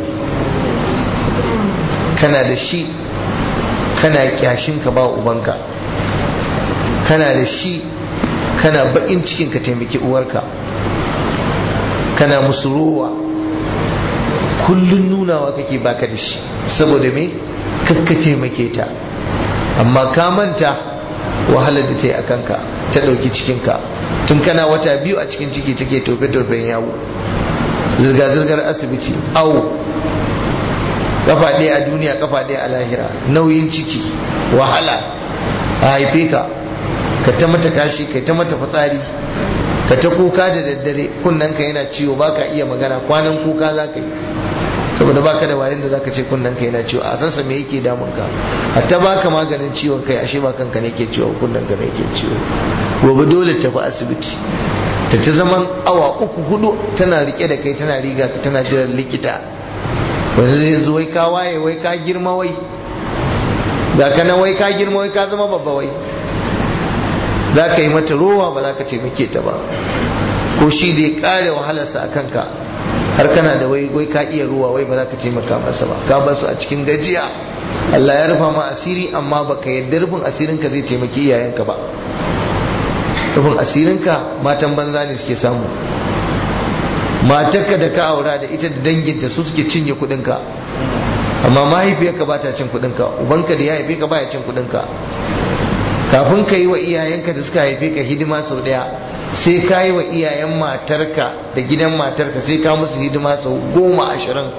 kana da shi kana kyashin ka ba ubanka kana da shi kana bakin cikin ka taimaki uwarka kana musu ruwa kullun nunawa kake baka da shi saboda me kakka taimake ta amma ka manta wahalar da ta yi a kanka ta ɗauki cikinka tun kana wata biyu a cikin ciki take tofe-tofen yawo zirga-zirgar asibiti awo kafa ɗaya a duniya kafa ɗaya a lahira nauyin ciki wahala a haife ka ka ta mata kashi ka ta mata fitsari ka ta kuka da daddare kunnen ka yana ciwo baka iya magana kwanan kuka za ka yi saboda baka da wayan da zaka ce kunnen ka yana ciwo a sansa me yake damun ka hatta baka maganin ciwon kai ashe ba kanka ne ke ciwo kunnen ka ne ke ciwo gobe dole tafi asibiti ta ta zaman awa uku hudu tana rike da kai tana riga ka tana jiran likita wanda zai zo wai ka waye wai ka girma wai ga kana wai ka girma wai ka zama babba wai za ka yi mata rowa ba za ka taimake ta ba ko shi da ya kare wahalarsa a kanka har kana da wai wai ka iya ruwa wai ba za ka taimaka masa ba ka basu a cikin gajiya Allah ya rufa ma asiri amma baka yadda rufin asirinka zai taimaki iyayenka ba rufin asirinka matan banza ne suke samu matarka da ka aura da ita da danginta su suke cinye kudinka amma mahaifiyarka ba ta cin kudinka ubanka da ya haife ka ba ya cin kudinka kafin ka yi wa iyayenka da suka haife ka hidima sau daya sai ka yi wa iyayen matarka da gidan matarka sai ka musu hidima sau goma ashirin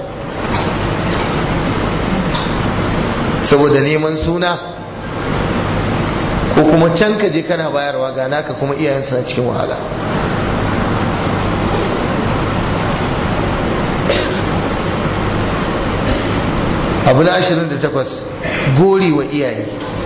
saboda neman suna ko kuma can ka je kana bayarwa ga naka kuma iyayen suna cikin wahala abu na ashirin da takwas gori wa iyaye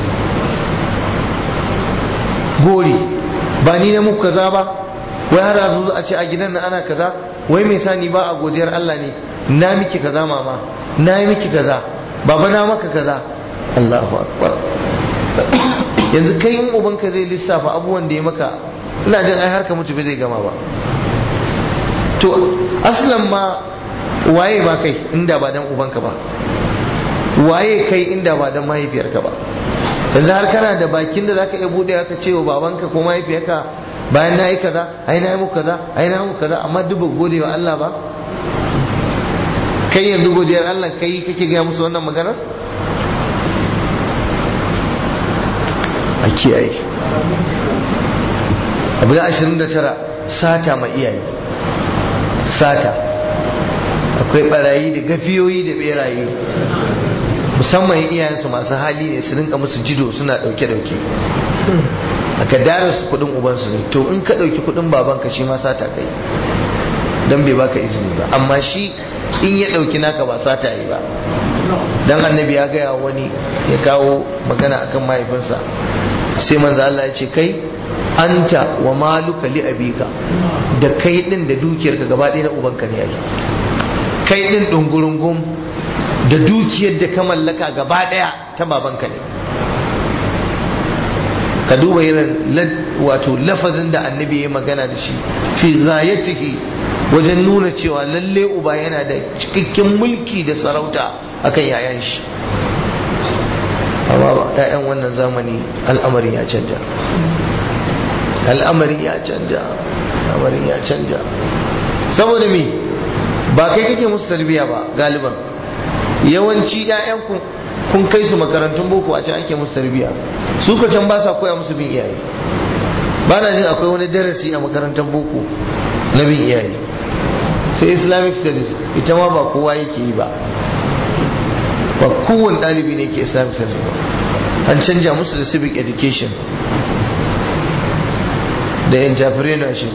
gori ba ni na muku kaza ba wai har yanzu a ce a gidan nan ana kaza wai mai sani ba a godiyar Allah ne na miki kaza mama na yi miki kaza baba na maka kaza Allahu akbar yanzu kai in ubanka zai lissafa abubuwan da ya maka ina jin ai har ka mutu bai zai gama ba to aslan ma waye ba kai inda ba dan ubanka ba waye kai inda ba dan mahaifiyarka ba yanzu har kana da bakin da zaka iya bude ka ce wa babanka ko mahaifiyarka bayan na yi kaza ai na yi muku kaza ai na muku kaza amma duk ba gode wa Allah ba kai yanzu godiyar Allah kai kake gaya musu wannan maganar a kiyaye abu da ashirin da tara sata ma iyaye sata akwai barayi da gafiyoyi da beraye musamman iyayensu masu hali ne su rinka musu jido suna dauke-dauke aka dara su kudin ubansu ne to in ka dauki kudin babanka shi ma sata kai don bai baka izini ba amma shi in ya dauki naka ba sata yi ba dan annabi ya gaya wani ya kawo magana akan mahaifinsa sai manzo Allah ya ce kai anta wa maluka li abika da kai din da dukiyarka gaba ɗaya na ubanka ne yake kai din dungurungum da dukiyar da ka mallaka gaba ɗaya ta babanka ne ka duba irin wato lafazin da annabi ya magana da shi fi ghayatihi wajen nuna cewa lalle uba yana da cikakken mulki da sarauta akan yayan shi amma ba ƴaƴan wannan zamani al'amarin ya canja al'amarin ya canja al'amarin ya canja saboda me ba kai kake musu tarbiya ba galiban yawanci ƴaƴan kun kai su makarantun boko a can ake musu tarbiya su ka can ba sa koya musu bin iyaye ba na jin akwai wani darasi a makarantar boko na bin iyaye sai islamic studies ita ma ba kowa yake yi ba ba kowane ɗalibi ne ke islamic studies ba an canja musu da civic education da entrepreneurship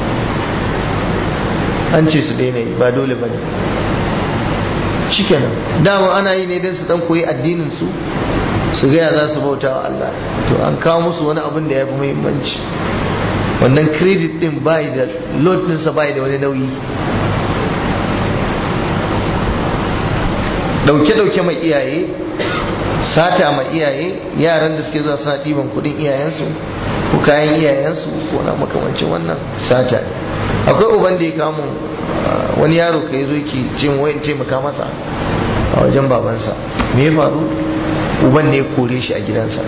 an ce su daina yi ba dole ba ne shikenan dama ana yi ne don su dan koyi addinin su su gaya za su bauta wa Allah to an kawo musu wani abin da ya fi muhimmanci wannan credit din bai da load ɗinsa bai da wani nauyi dauke-dauke mai iyaye sata mai iyaye yaran da suke zuwa suna ɗiban kudin iyayensu ko kayan iyayensu ko na makamancin wannan sata akwai uban da ya kamu wani yaro ka zo ki ce mu wayan taimaka masa a wajen babansa me ya faru uban ne ya kore shi a gidansa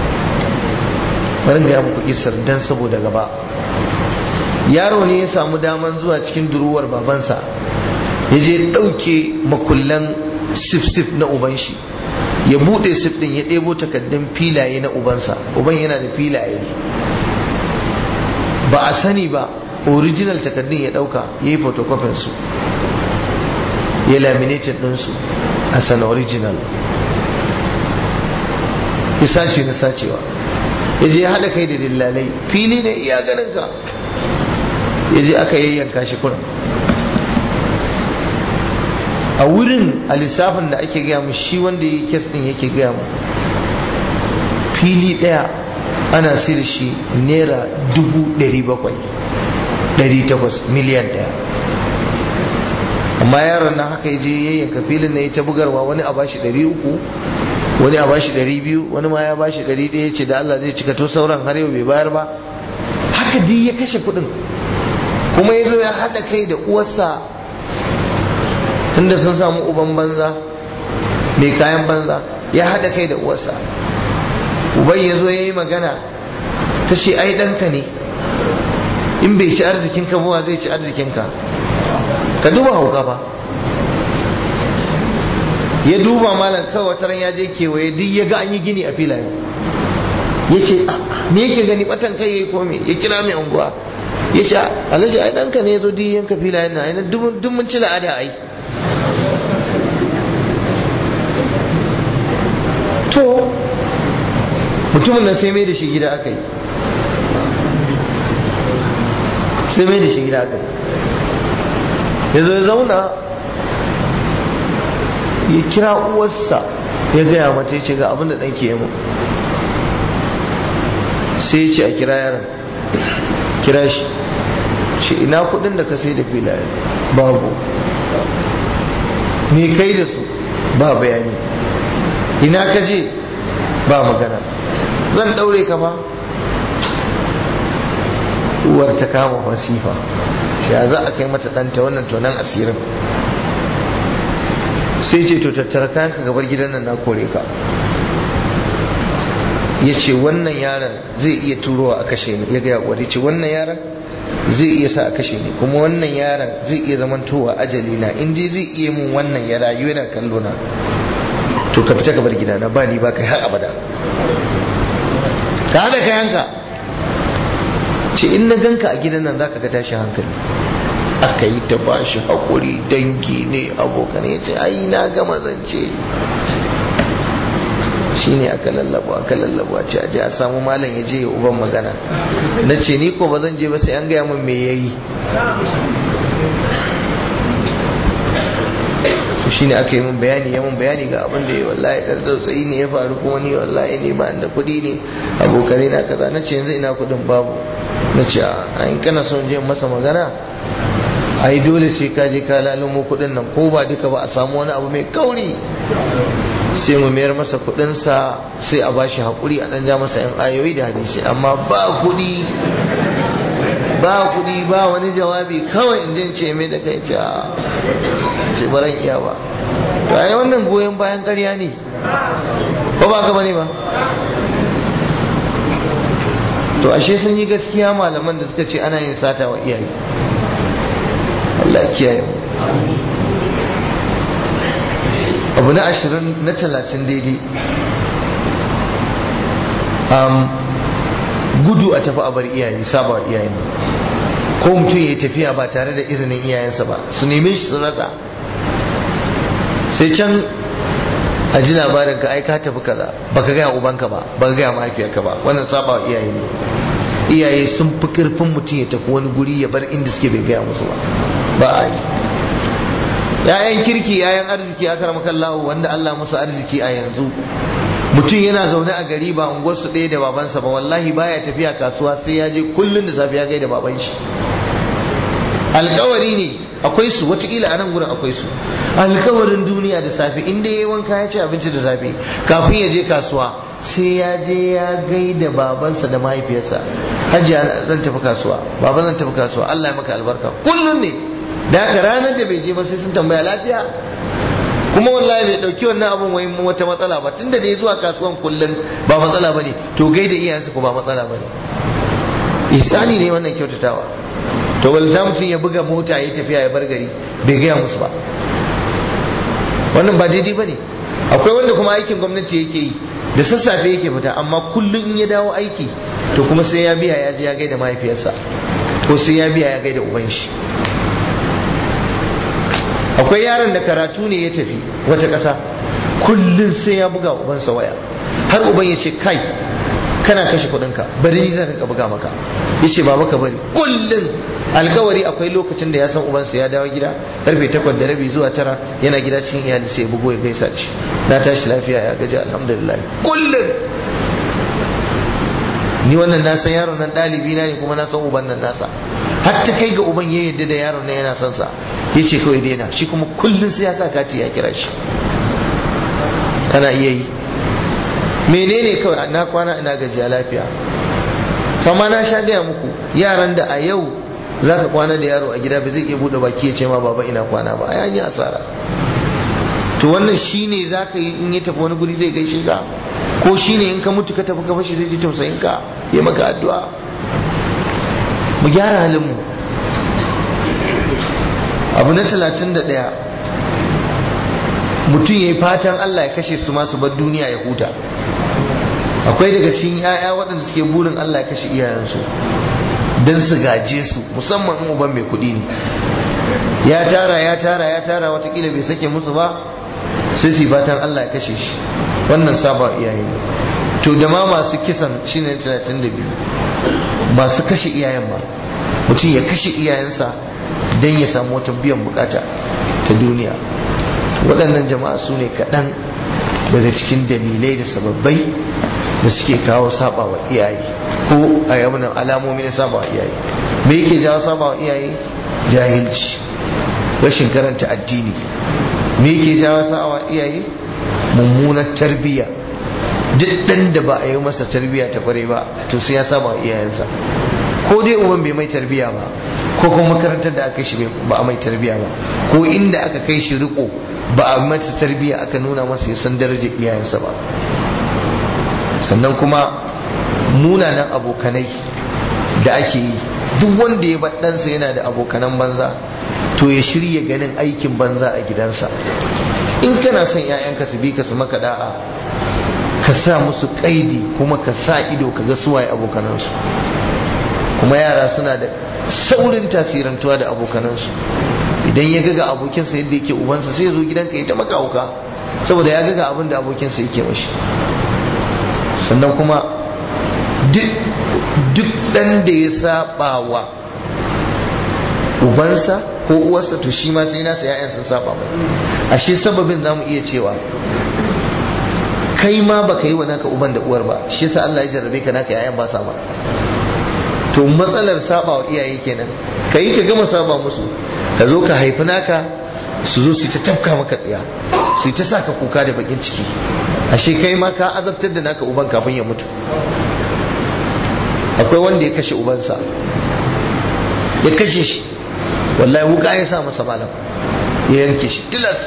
bari ga muku kisar dan saboda gaba yaro ne ya samu daman zuwa cikin duruwar babansa ya je ɗauke makullan sif-sif na uban shi ya buɗe sif ɗin ya ɗebo takaddun filaye na ubansa uban yana da filaye ba a sani ba original takaddun ya ɗauka ya yi photocopy su ya laminated ɗinsu as an original ya sace na sacewa ya je ya haɗa kai da dillalai fili ne iya ganin ka ya je aka yayyanka shi kuran a wurin a lissafin da ake gaya mu shi wanda ya kes din yake gaya mu fili ɗaya ana sayar shi naira dubu ɗari bakwai ɗari takwas miliyan ɗaya amma yaron nan haka ya je yayyanka filin na ya ta bugarwa wani a bashi ɗari uku wani a bashi ɗari biyu wani ma ya bashi ɗari ɗaya ce da Allah zai cika to sauran har yau bai bayar ba haka duk ya kashe kuɗin kuma ya zo ya haɗa kai da uwarsa tunda sun samu uban banza mai kayan banza ya haɗa kai da uwarsa uban ya zo ya yi magana ta ce ai ɗanka ne in bai ci arzikinka ba zai ci arzikinka ka duba hauka ba ya duba malam kawai wata ran ya je kewaye duk ya ga an yi gini a filayen ya ce me yake gani batan kai ya yi kome ya kira mai unguwa ya ce alhaji ai ɗanka ne ya zo duk yanka filayen na ainihin duk mun ci la'ada ai to mutumin nan sai mai da shi gida aka yi sai mai da shi gida aka yi ya zo ya zauna ya kira uwarsa ya gaya mata ya ce ga abin da ɗanke ya mu sai ya ce a kira yaron kira shi ce ina kudin da ka sai da filaye babu me kai da su ba bayani ina ka je ba magana zan daure ka ba uwar ta kama fasifa ya za a kai mata ɗanta wannan tonan asirin sai ce to tattara kayan ka gabar gidan nan na kore ka ya ce wannan yaron zai iya turowa a kashe ni ya gaya kwari ce wannan yaron zai iya sa a kashe ni kuma wannan yaron zai iya zamantowa ajali na in dai zai iya mun wannan ya rayu yana kallo na to ka fita gabar gidana ba ni ba kai har abada ka hada kayanka ce in na ganka a gidan nan zaka ga tashin hankali aka yi ta ba shi haƙuri dangi ne abokan ya ce ai na gama zance shi ne aka lallabo aka lallabo a ce aje a samu malam ya je ya uban magana na ce ni ko ba zan je ba sai an gaya min me ya yi shi ne aka yi min bayani ya min bayani ga abin da ya wallahi ɗan tsautsayi ne ya faru kuma ni wallahi ne ba da kuɗi ne abokanai na kaza na ce yanzu ina kuɗin babu na ce a in kana son je masa magana ai dole sai ka je ka lalumo kuɗin nan ko ba duka ba a samu wani abu mai kauri sai mu mayar masa kuɗinsa sai a bashi haƙuri a ɗan ja masa yan ayoyi da hadisi amma ba kuɗi ba kuɗi ba wani jawabi kawai in jin ce mai da kai ce ce baran iya ba to ai wannan goyon bayan ƙarya ne ko ba ka bane ba to ashe sun yi gaskiya malaman da suka ce ana yin sata wa iyaye Allah kiyaye mu abu na ashirin na talatin daidai gudu a tafi a bar iyaye saba wa iyayen ko mutum ya tafiya ba tare da izinin iyayensa ba su neme shi su rasa sai can a ji labarin ka ai ka tafi kaza baka gaya ubanka ba baka gaya mahaifiyarka ba wannan saba wa iyaye ne iyaye sun fi karfin mutum ya tafi wani guri ya bar inda suke bai gaya musu ba ba a yi ‘ya'yan kirki ‘ya'yan arziki a karamakallahu wanda Allah musu arziki a yanzu mutum yana zaune a gari ba unguwarsu ɗaya da babansa ba wallahi baya tafiya kasuwa sai ya je kullum da safiya gai da baban shi alkawari ne akwai su watakila a nan gurin akwai su alkawarin duniya da safe inda ya yi wanka ya ci abinci da safe kafin ya je kasuwa sai ya je ya gai da babansa da mahaifiyarsa hajiya zan tafi kasuwa baba zan tafi kasuwa Allah ya maka albarka kullum ne da haka ranar da bai je ba sai sun tambaya lafiya kuma wallahi bai dauki wannan abun wai wata matsala ba tunda da ya zuwa kasuwan kullum ba matsala bane to gaida iyayensa ko ba matsala bane ihsani ne wannan kyautatawa to walta mutum ya buga mota ya tafiya ya bar gari bai gaya musu ba wannan ba daidai bane akwai wanda kuma aikin gwamnati yake yi da sassafe yake fita amma kullum in ya dawo aiki to kuma sai ya biya ya je ya gaida mahaifiyarsa ko sai ya biya ya gaida uban shi akwai yaron da karatu ne ya tafi wata ƙasa kullum sai ya buga ubansa waya har uban ya ce kai kana kashe kuɗinka bari ni zan rinka buga maka ya ce baba ka bari kullum alkawari akwai lokacin da ya san ubansa ya dawo gida karfe takwas da rabi zuwa tara yana gida cikin iyali sai ya bugo ya gaisa da shi na tashi lafiya ya gaji alhamdulillah kullum ni wannan na san yaron nan ɗalibi na ne kuma na san uban nan nasa har ta kai ga uban ya yadda da yaron nan yana son sa ya ce kawai daina shi kuma kullum sai ya sa kati ya kira shi kana iya yi menene kawai na kwana ina gajiya lafiya kama na sha gaya muku yaran da a yau za ka kwana da yaro a gida ba zai iya buɗe baki ya ce ma baba ina kwana ba a yi asara to wannan shine za ka yi in ya tafi wani guri zai gaishe ka ko shine in ka mutu ka tafi ka fashi zai ji tausayin ka ya maka addu'a mu gyara halin mu abu na talatin da ɗaya mutum ya yi fatan Allah ya kashe su masu bar duniya ya huta akwai daga cikin 'ya'ya waɗanda suke burin Allah ya kashe iyayensu don su gaje su musamman in uban mai kuɗi ne ya tara ya tara ya tara watakila bai sake musu ba sai su fatan Allah ya kashe shi wannan saba iyaye ne to da ma masu kisan shine 32 masu kashe iyayen ba mutum ya kashe iyayensa don ya samu wata biyan bukata ta duniya waɗannan jama'a su ne kaɗan daga cikin dalilai da sababbai da suke kawo saba wa iyaye ko a yamunan alamomi na saba wa iyaye me yake jawo saba wa iyaye jahilci rashin karanta addini me yake jawo saba wa iyaye mummunar tarbiyya duk ɗan da ba a yi masa tarbiyya ta kware ba to sai ya saba wa iyayensa ko dai uban bai mai tarbiyya ba ko kuma makarantar da aka shi ba a mai tarbiyya ba ko inda aka kai shi riko ba a mata tarbiyya aka nuna masa ya san darajar iyayensa ba sannan kuma munanan abokanai da ake yi duk wanda ya ɗansa yana da abokanan banza to ya shirya ganin aikin banza a gidansa in kana son 'ya'yanka su bi ka su maka da'a ka sa musu kaidi kuma ka sa ido ka ga suwaye abokanansu kuma yara suna da saurin tasirantuwa da abokanansu idan ya ga abokinsa yadda yake ubansa sai ya zo gidanka ya ta maka hauka saboda ya ga abin da abokinsa yake mashi sannan kuma duk ɗan da ya saba wa ubansa ko uwarsa to shi ma sai nasa ya'yan sun saba mai ashe sababin zamu iya cewa kai ma baka yi wa naka uban da uwar ba shi yasa Allah ya jarrabe ka naka ya'yan ba sa ba to matsalar saba wa iyaye kenan ka yi ka gama saba musu ka zo ka haifi naka su zo su ta tafka maka tsiya su ta sa ka kuka da bakin ciki ashe kai ma ka azabtar da naka uban kafin ya mutu akwai wanda ya kashe ubansa ya kashe shi wallahi wuka ya sa masa malam ya yanke shi tilas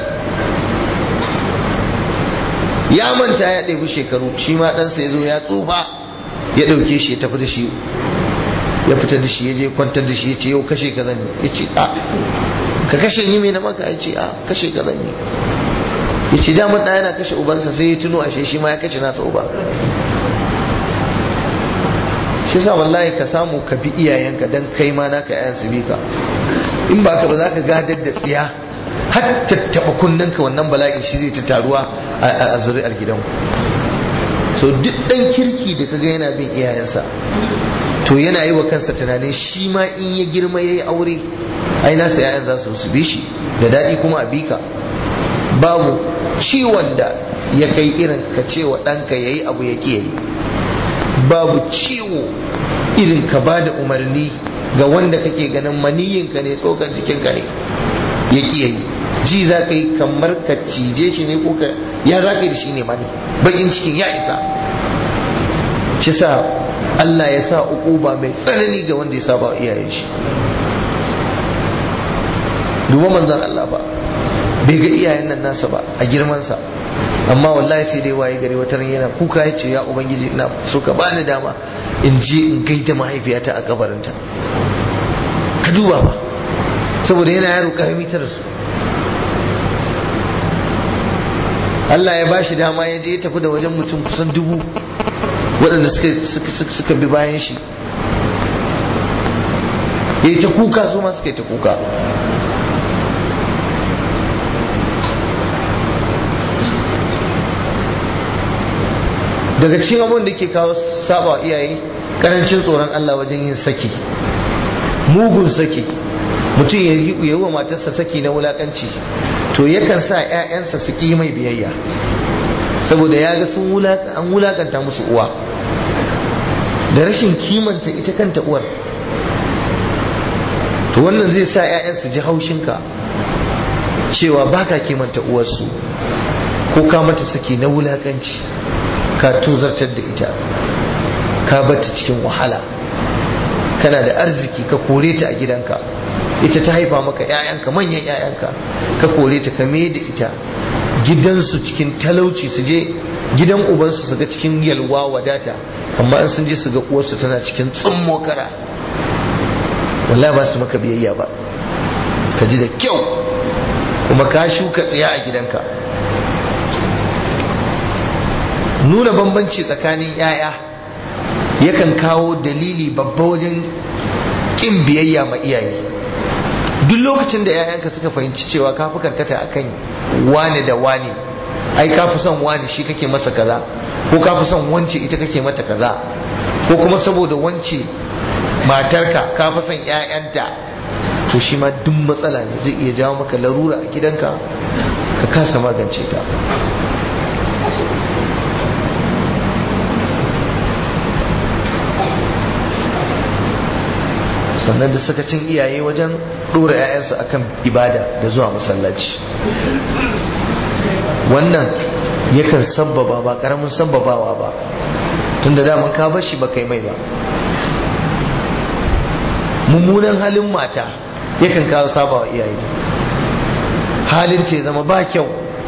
ya manta ya ɗebi shekaru shi ma ɗansa ya zo ya tsufa ya ɗauke shi ya tafi da shi ya fita da shi ya je kwantar da shi ya ce yau kashe ka zan ya ce a ka kashe ni mai na maka ya ce a kashe ka zan yi ya ce damar ɗaya yana kashe ubansa sai ya tuno ashe shi ma ya kashe nasa uba shi sa wallahi ka samu ka bi iyayenka dan kai ma naka yayan su bi ka in ba ka ba za ka gadar da tsiya har tattaɓa kunnanka wannan bala'in shi zai ta taruwa a zuri'ar gidanku so duk ɗan kirki da kaga yana bin iyayensa to yana yi wa kansa tunanin shi ma in ya girma ya yi aure ai nasa yayan za su su bi shi da daɗi kuma a bika babu ciwon da ya kai irin ka ce wa ɗanka ya yi abu ya ƙi yi babu ciwo irin ka ba da umarni ga wanda kake ganin maniyinka ne tsokan jikinka ne ya ƙi yi ji za ka yi kamar ka cije shi ne ko ka ya za ka yi da shi ne mani bakin cikin ya isa shi sa Allah ya sa ukuba mai tsanani ga wanda ya saba iyayen shi duba manzon Allah ba bai ga iyayen nan nasa ba a girmansa amma wallahi sai dai waye gari wata yana kuka ya ce ya ubangiji ina so ka bani dama in je in gaida mahaifiyata a kabarinta ka duba ba saboda yana yaro karami ta rasu Allah ya bashi dama ya je ya tafi da wajen mutum kusan dubu waɗanda suka bi bayan shi ya yi ta kuka su ma suka yi ta kuka daga cikin abin da ke kawo saba iyaye karancin tsoron Allah wajen yin saki mugun saki mutum ya yi wa matarsa saki na wulakanci to yakan sa 'ya'yansa su ƙi mai biyayya saboda ya ga sun an wulakanta musu uwa da rashin kimanta ita kanta uwar to wannan zai sa 'ya'yan su ji haushinka cewa baka kimanta uwarsu ko ka mata saki na wulakanci ka tozartar da ita ka bata cikin wahala kana da arziki ka kore ta a gidanka ita ta haifa maka 'ya'yanka manyan 'ya'yanka ka kore ta ka da ita gidansu cikin talauci su je gidan ubansu su ga cikin yalwa wadata amma in sun je su ga uwarsu tana cikin tsummo kara wallahi ba su maka biyayya ba ka ji da kyau kuma ka shuka tsiya a gidanka nuna bambanci tsakanin 'ya'ya yakan kawo dalili babba wajen ƙin biyayya ma iyaye duk lokacin da 'ya'yanka suka fahimci cewa ka fi karkata akan wane da wane ai ka fi son wane shi kake masa kaza ko ka fi son wance ita kake mata kaza ko kuma saboda wance matarka ka fi son 'ya'yanta to shi ma duk matsala ne zai iya jawo maka larura a gidanka ka kasa magance ta sannan da sakacin iyaye wajen ɗora 'ya'yansu akan ibada da zuwa masallaci wannan yakan sabbaba ba ƙaramin sabbabawa ba tun da daman ka bashi ba kai mai ba mummunan halin mata yakan kawo sabawa iyaye halin ce zama ba kyau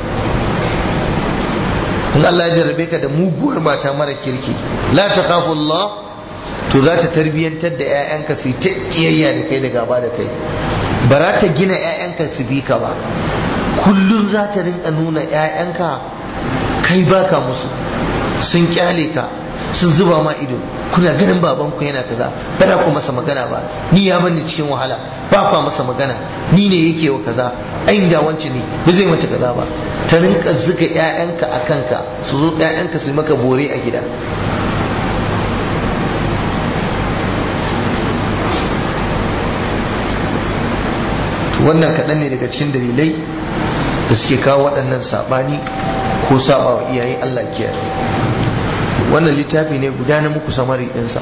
in Allah ya jarrabe ka da muguwar mata mara kirki la takhafullah to za ta tarbiyyantar da 'ya'yanka su ta kiyayya da kai da gaba da kai ba za ta gina 'ya'yanka su bi ka ba kullum za ta rinka nuna 'ya'yanka kai baka musu sun kyale ka sun zuba ma ido kuna ganin babanku yana kaza ba ku masa magana ba ni ya bani cikin wahala ba kwa masa magana ni ne yake wa kaza ai da wance ne ba zai mata kaza ba ta rinka zuga 'ya'yanka a kanka su zo 'ya'yanka su maka bore a gida wannan kaɗan ne daga cikin dalilai da suke kawo waɗannan saɓani ko saɓa wa iyaye Allah kiyaye wannan littafi ne guda na muku samari ɗinsa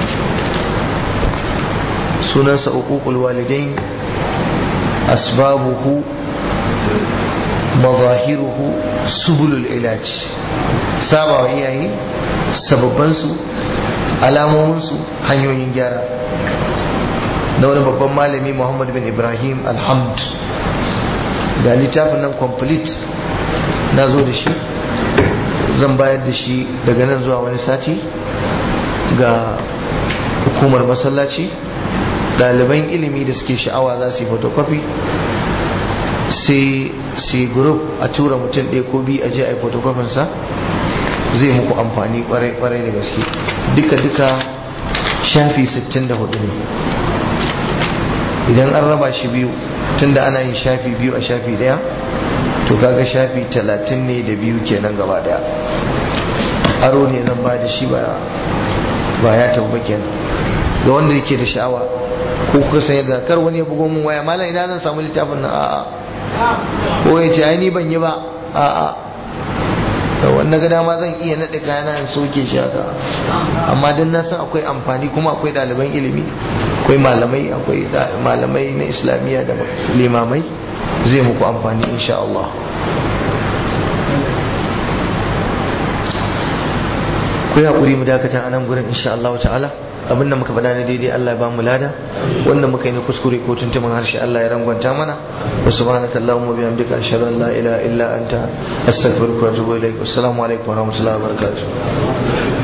sunansa uququl walidain asbabuhu mazahiruhu subulul ilaj saba wa iyaye sababbansu alamominsu hanyoyin gyara na wani babban malami muhammad bin ibrahim alhamd ga littafin nan complete na zo da shi zan bayar da shi daga nan zuwa wani sati ga hukumar masallaci ɗaliban ilimi da suke sha'awa za su yi photocopy sai sai group a tura mutum ɗaya ko biyu a je a yi photocopinsa zai muku amfani kwarai da gaske duka-duka shafi 64 ne idan an raba shi biyu tunda ana yin shafi biyu a shafi daya to kaga shafi talatin ne da biyu kenan gaba daya aro ne zan ba da shi ba ya tafi kenan ga wanda yake da sha'awa ko kuka sanya da kar wani ya bugo mun waya malam ina zan samu littafin nan a'a ko ya ce ai ni ban yi ba a'a da wannan ga dama zan iya naɗe kayana in soke shi haka amma dan na san akwai amfani kuma akwai ɗaliban ilimi akwai malamai akwai malamai na islamiyya da limamai zai muku amfani insha Allah ku haƙuri mu dakata a nan gurin insha Allah ta'ala abinda muka faɗa ne daidai Allah ya ba mu lada wanda muka yi na kuskure ko tuntuman harshe Allah ya rangwanta mana wa subhanaka allahumma bihamdika ashhadu an la ilaha illa anta astaghfiruka wa atubu ilaik assalamu alaikum wa rahmatullahi wa barakatuh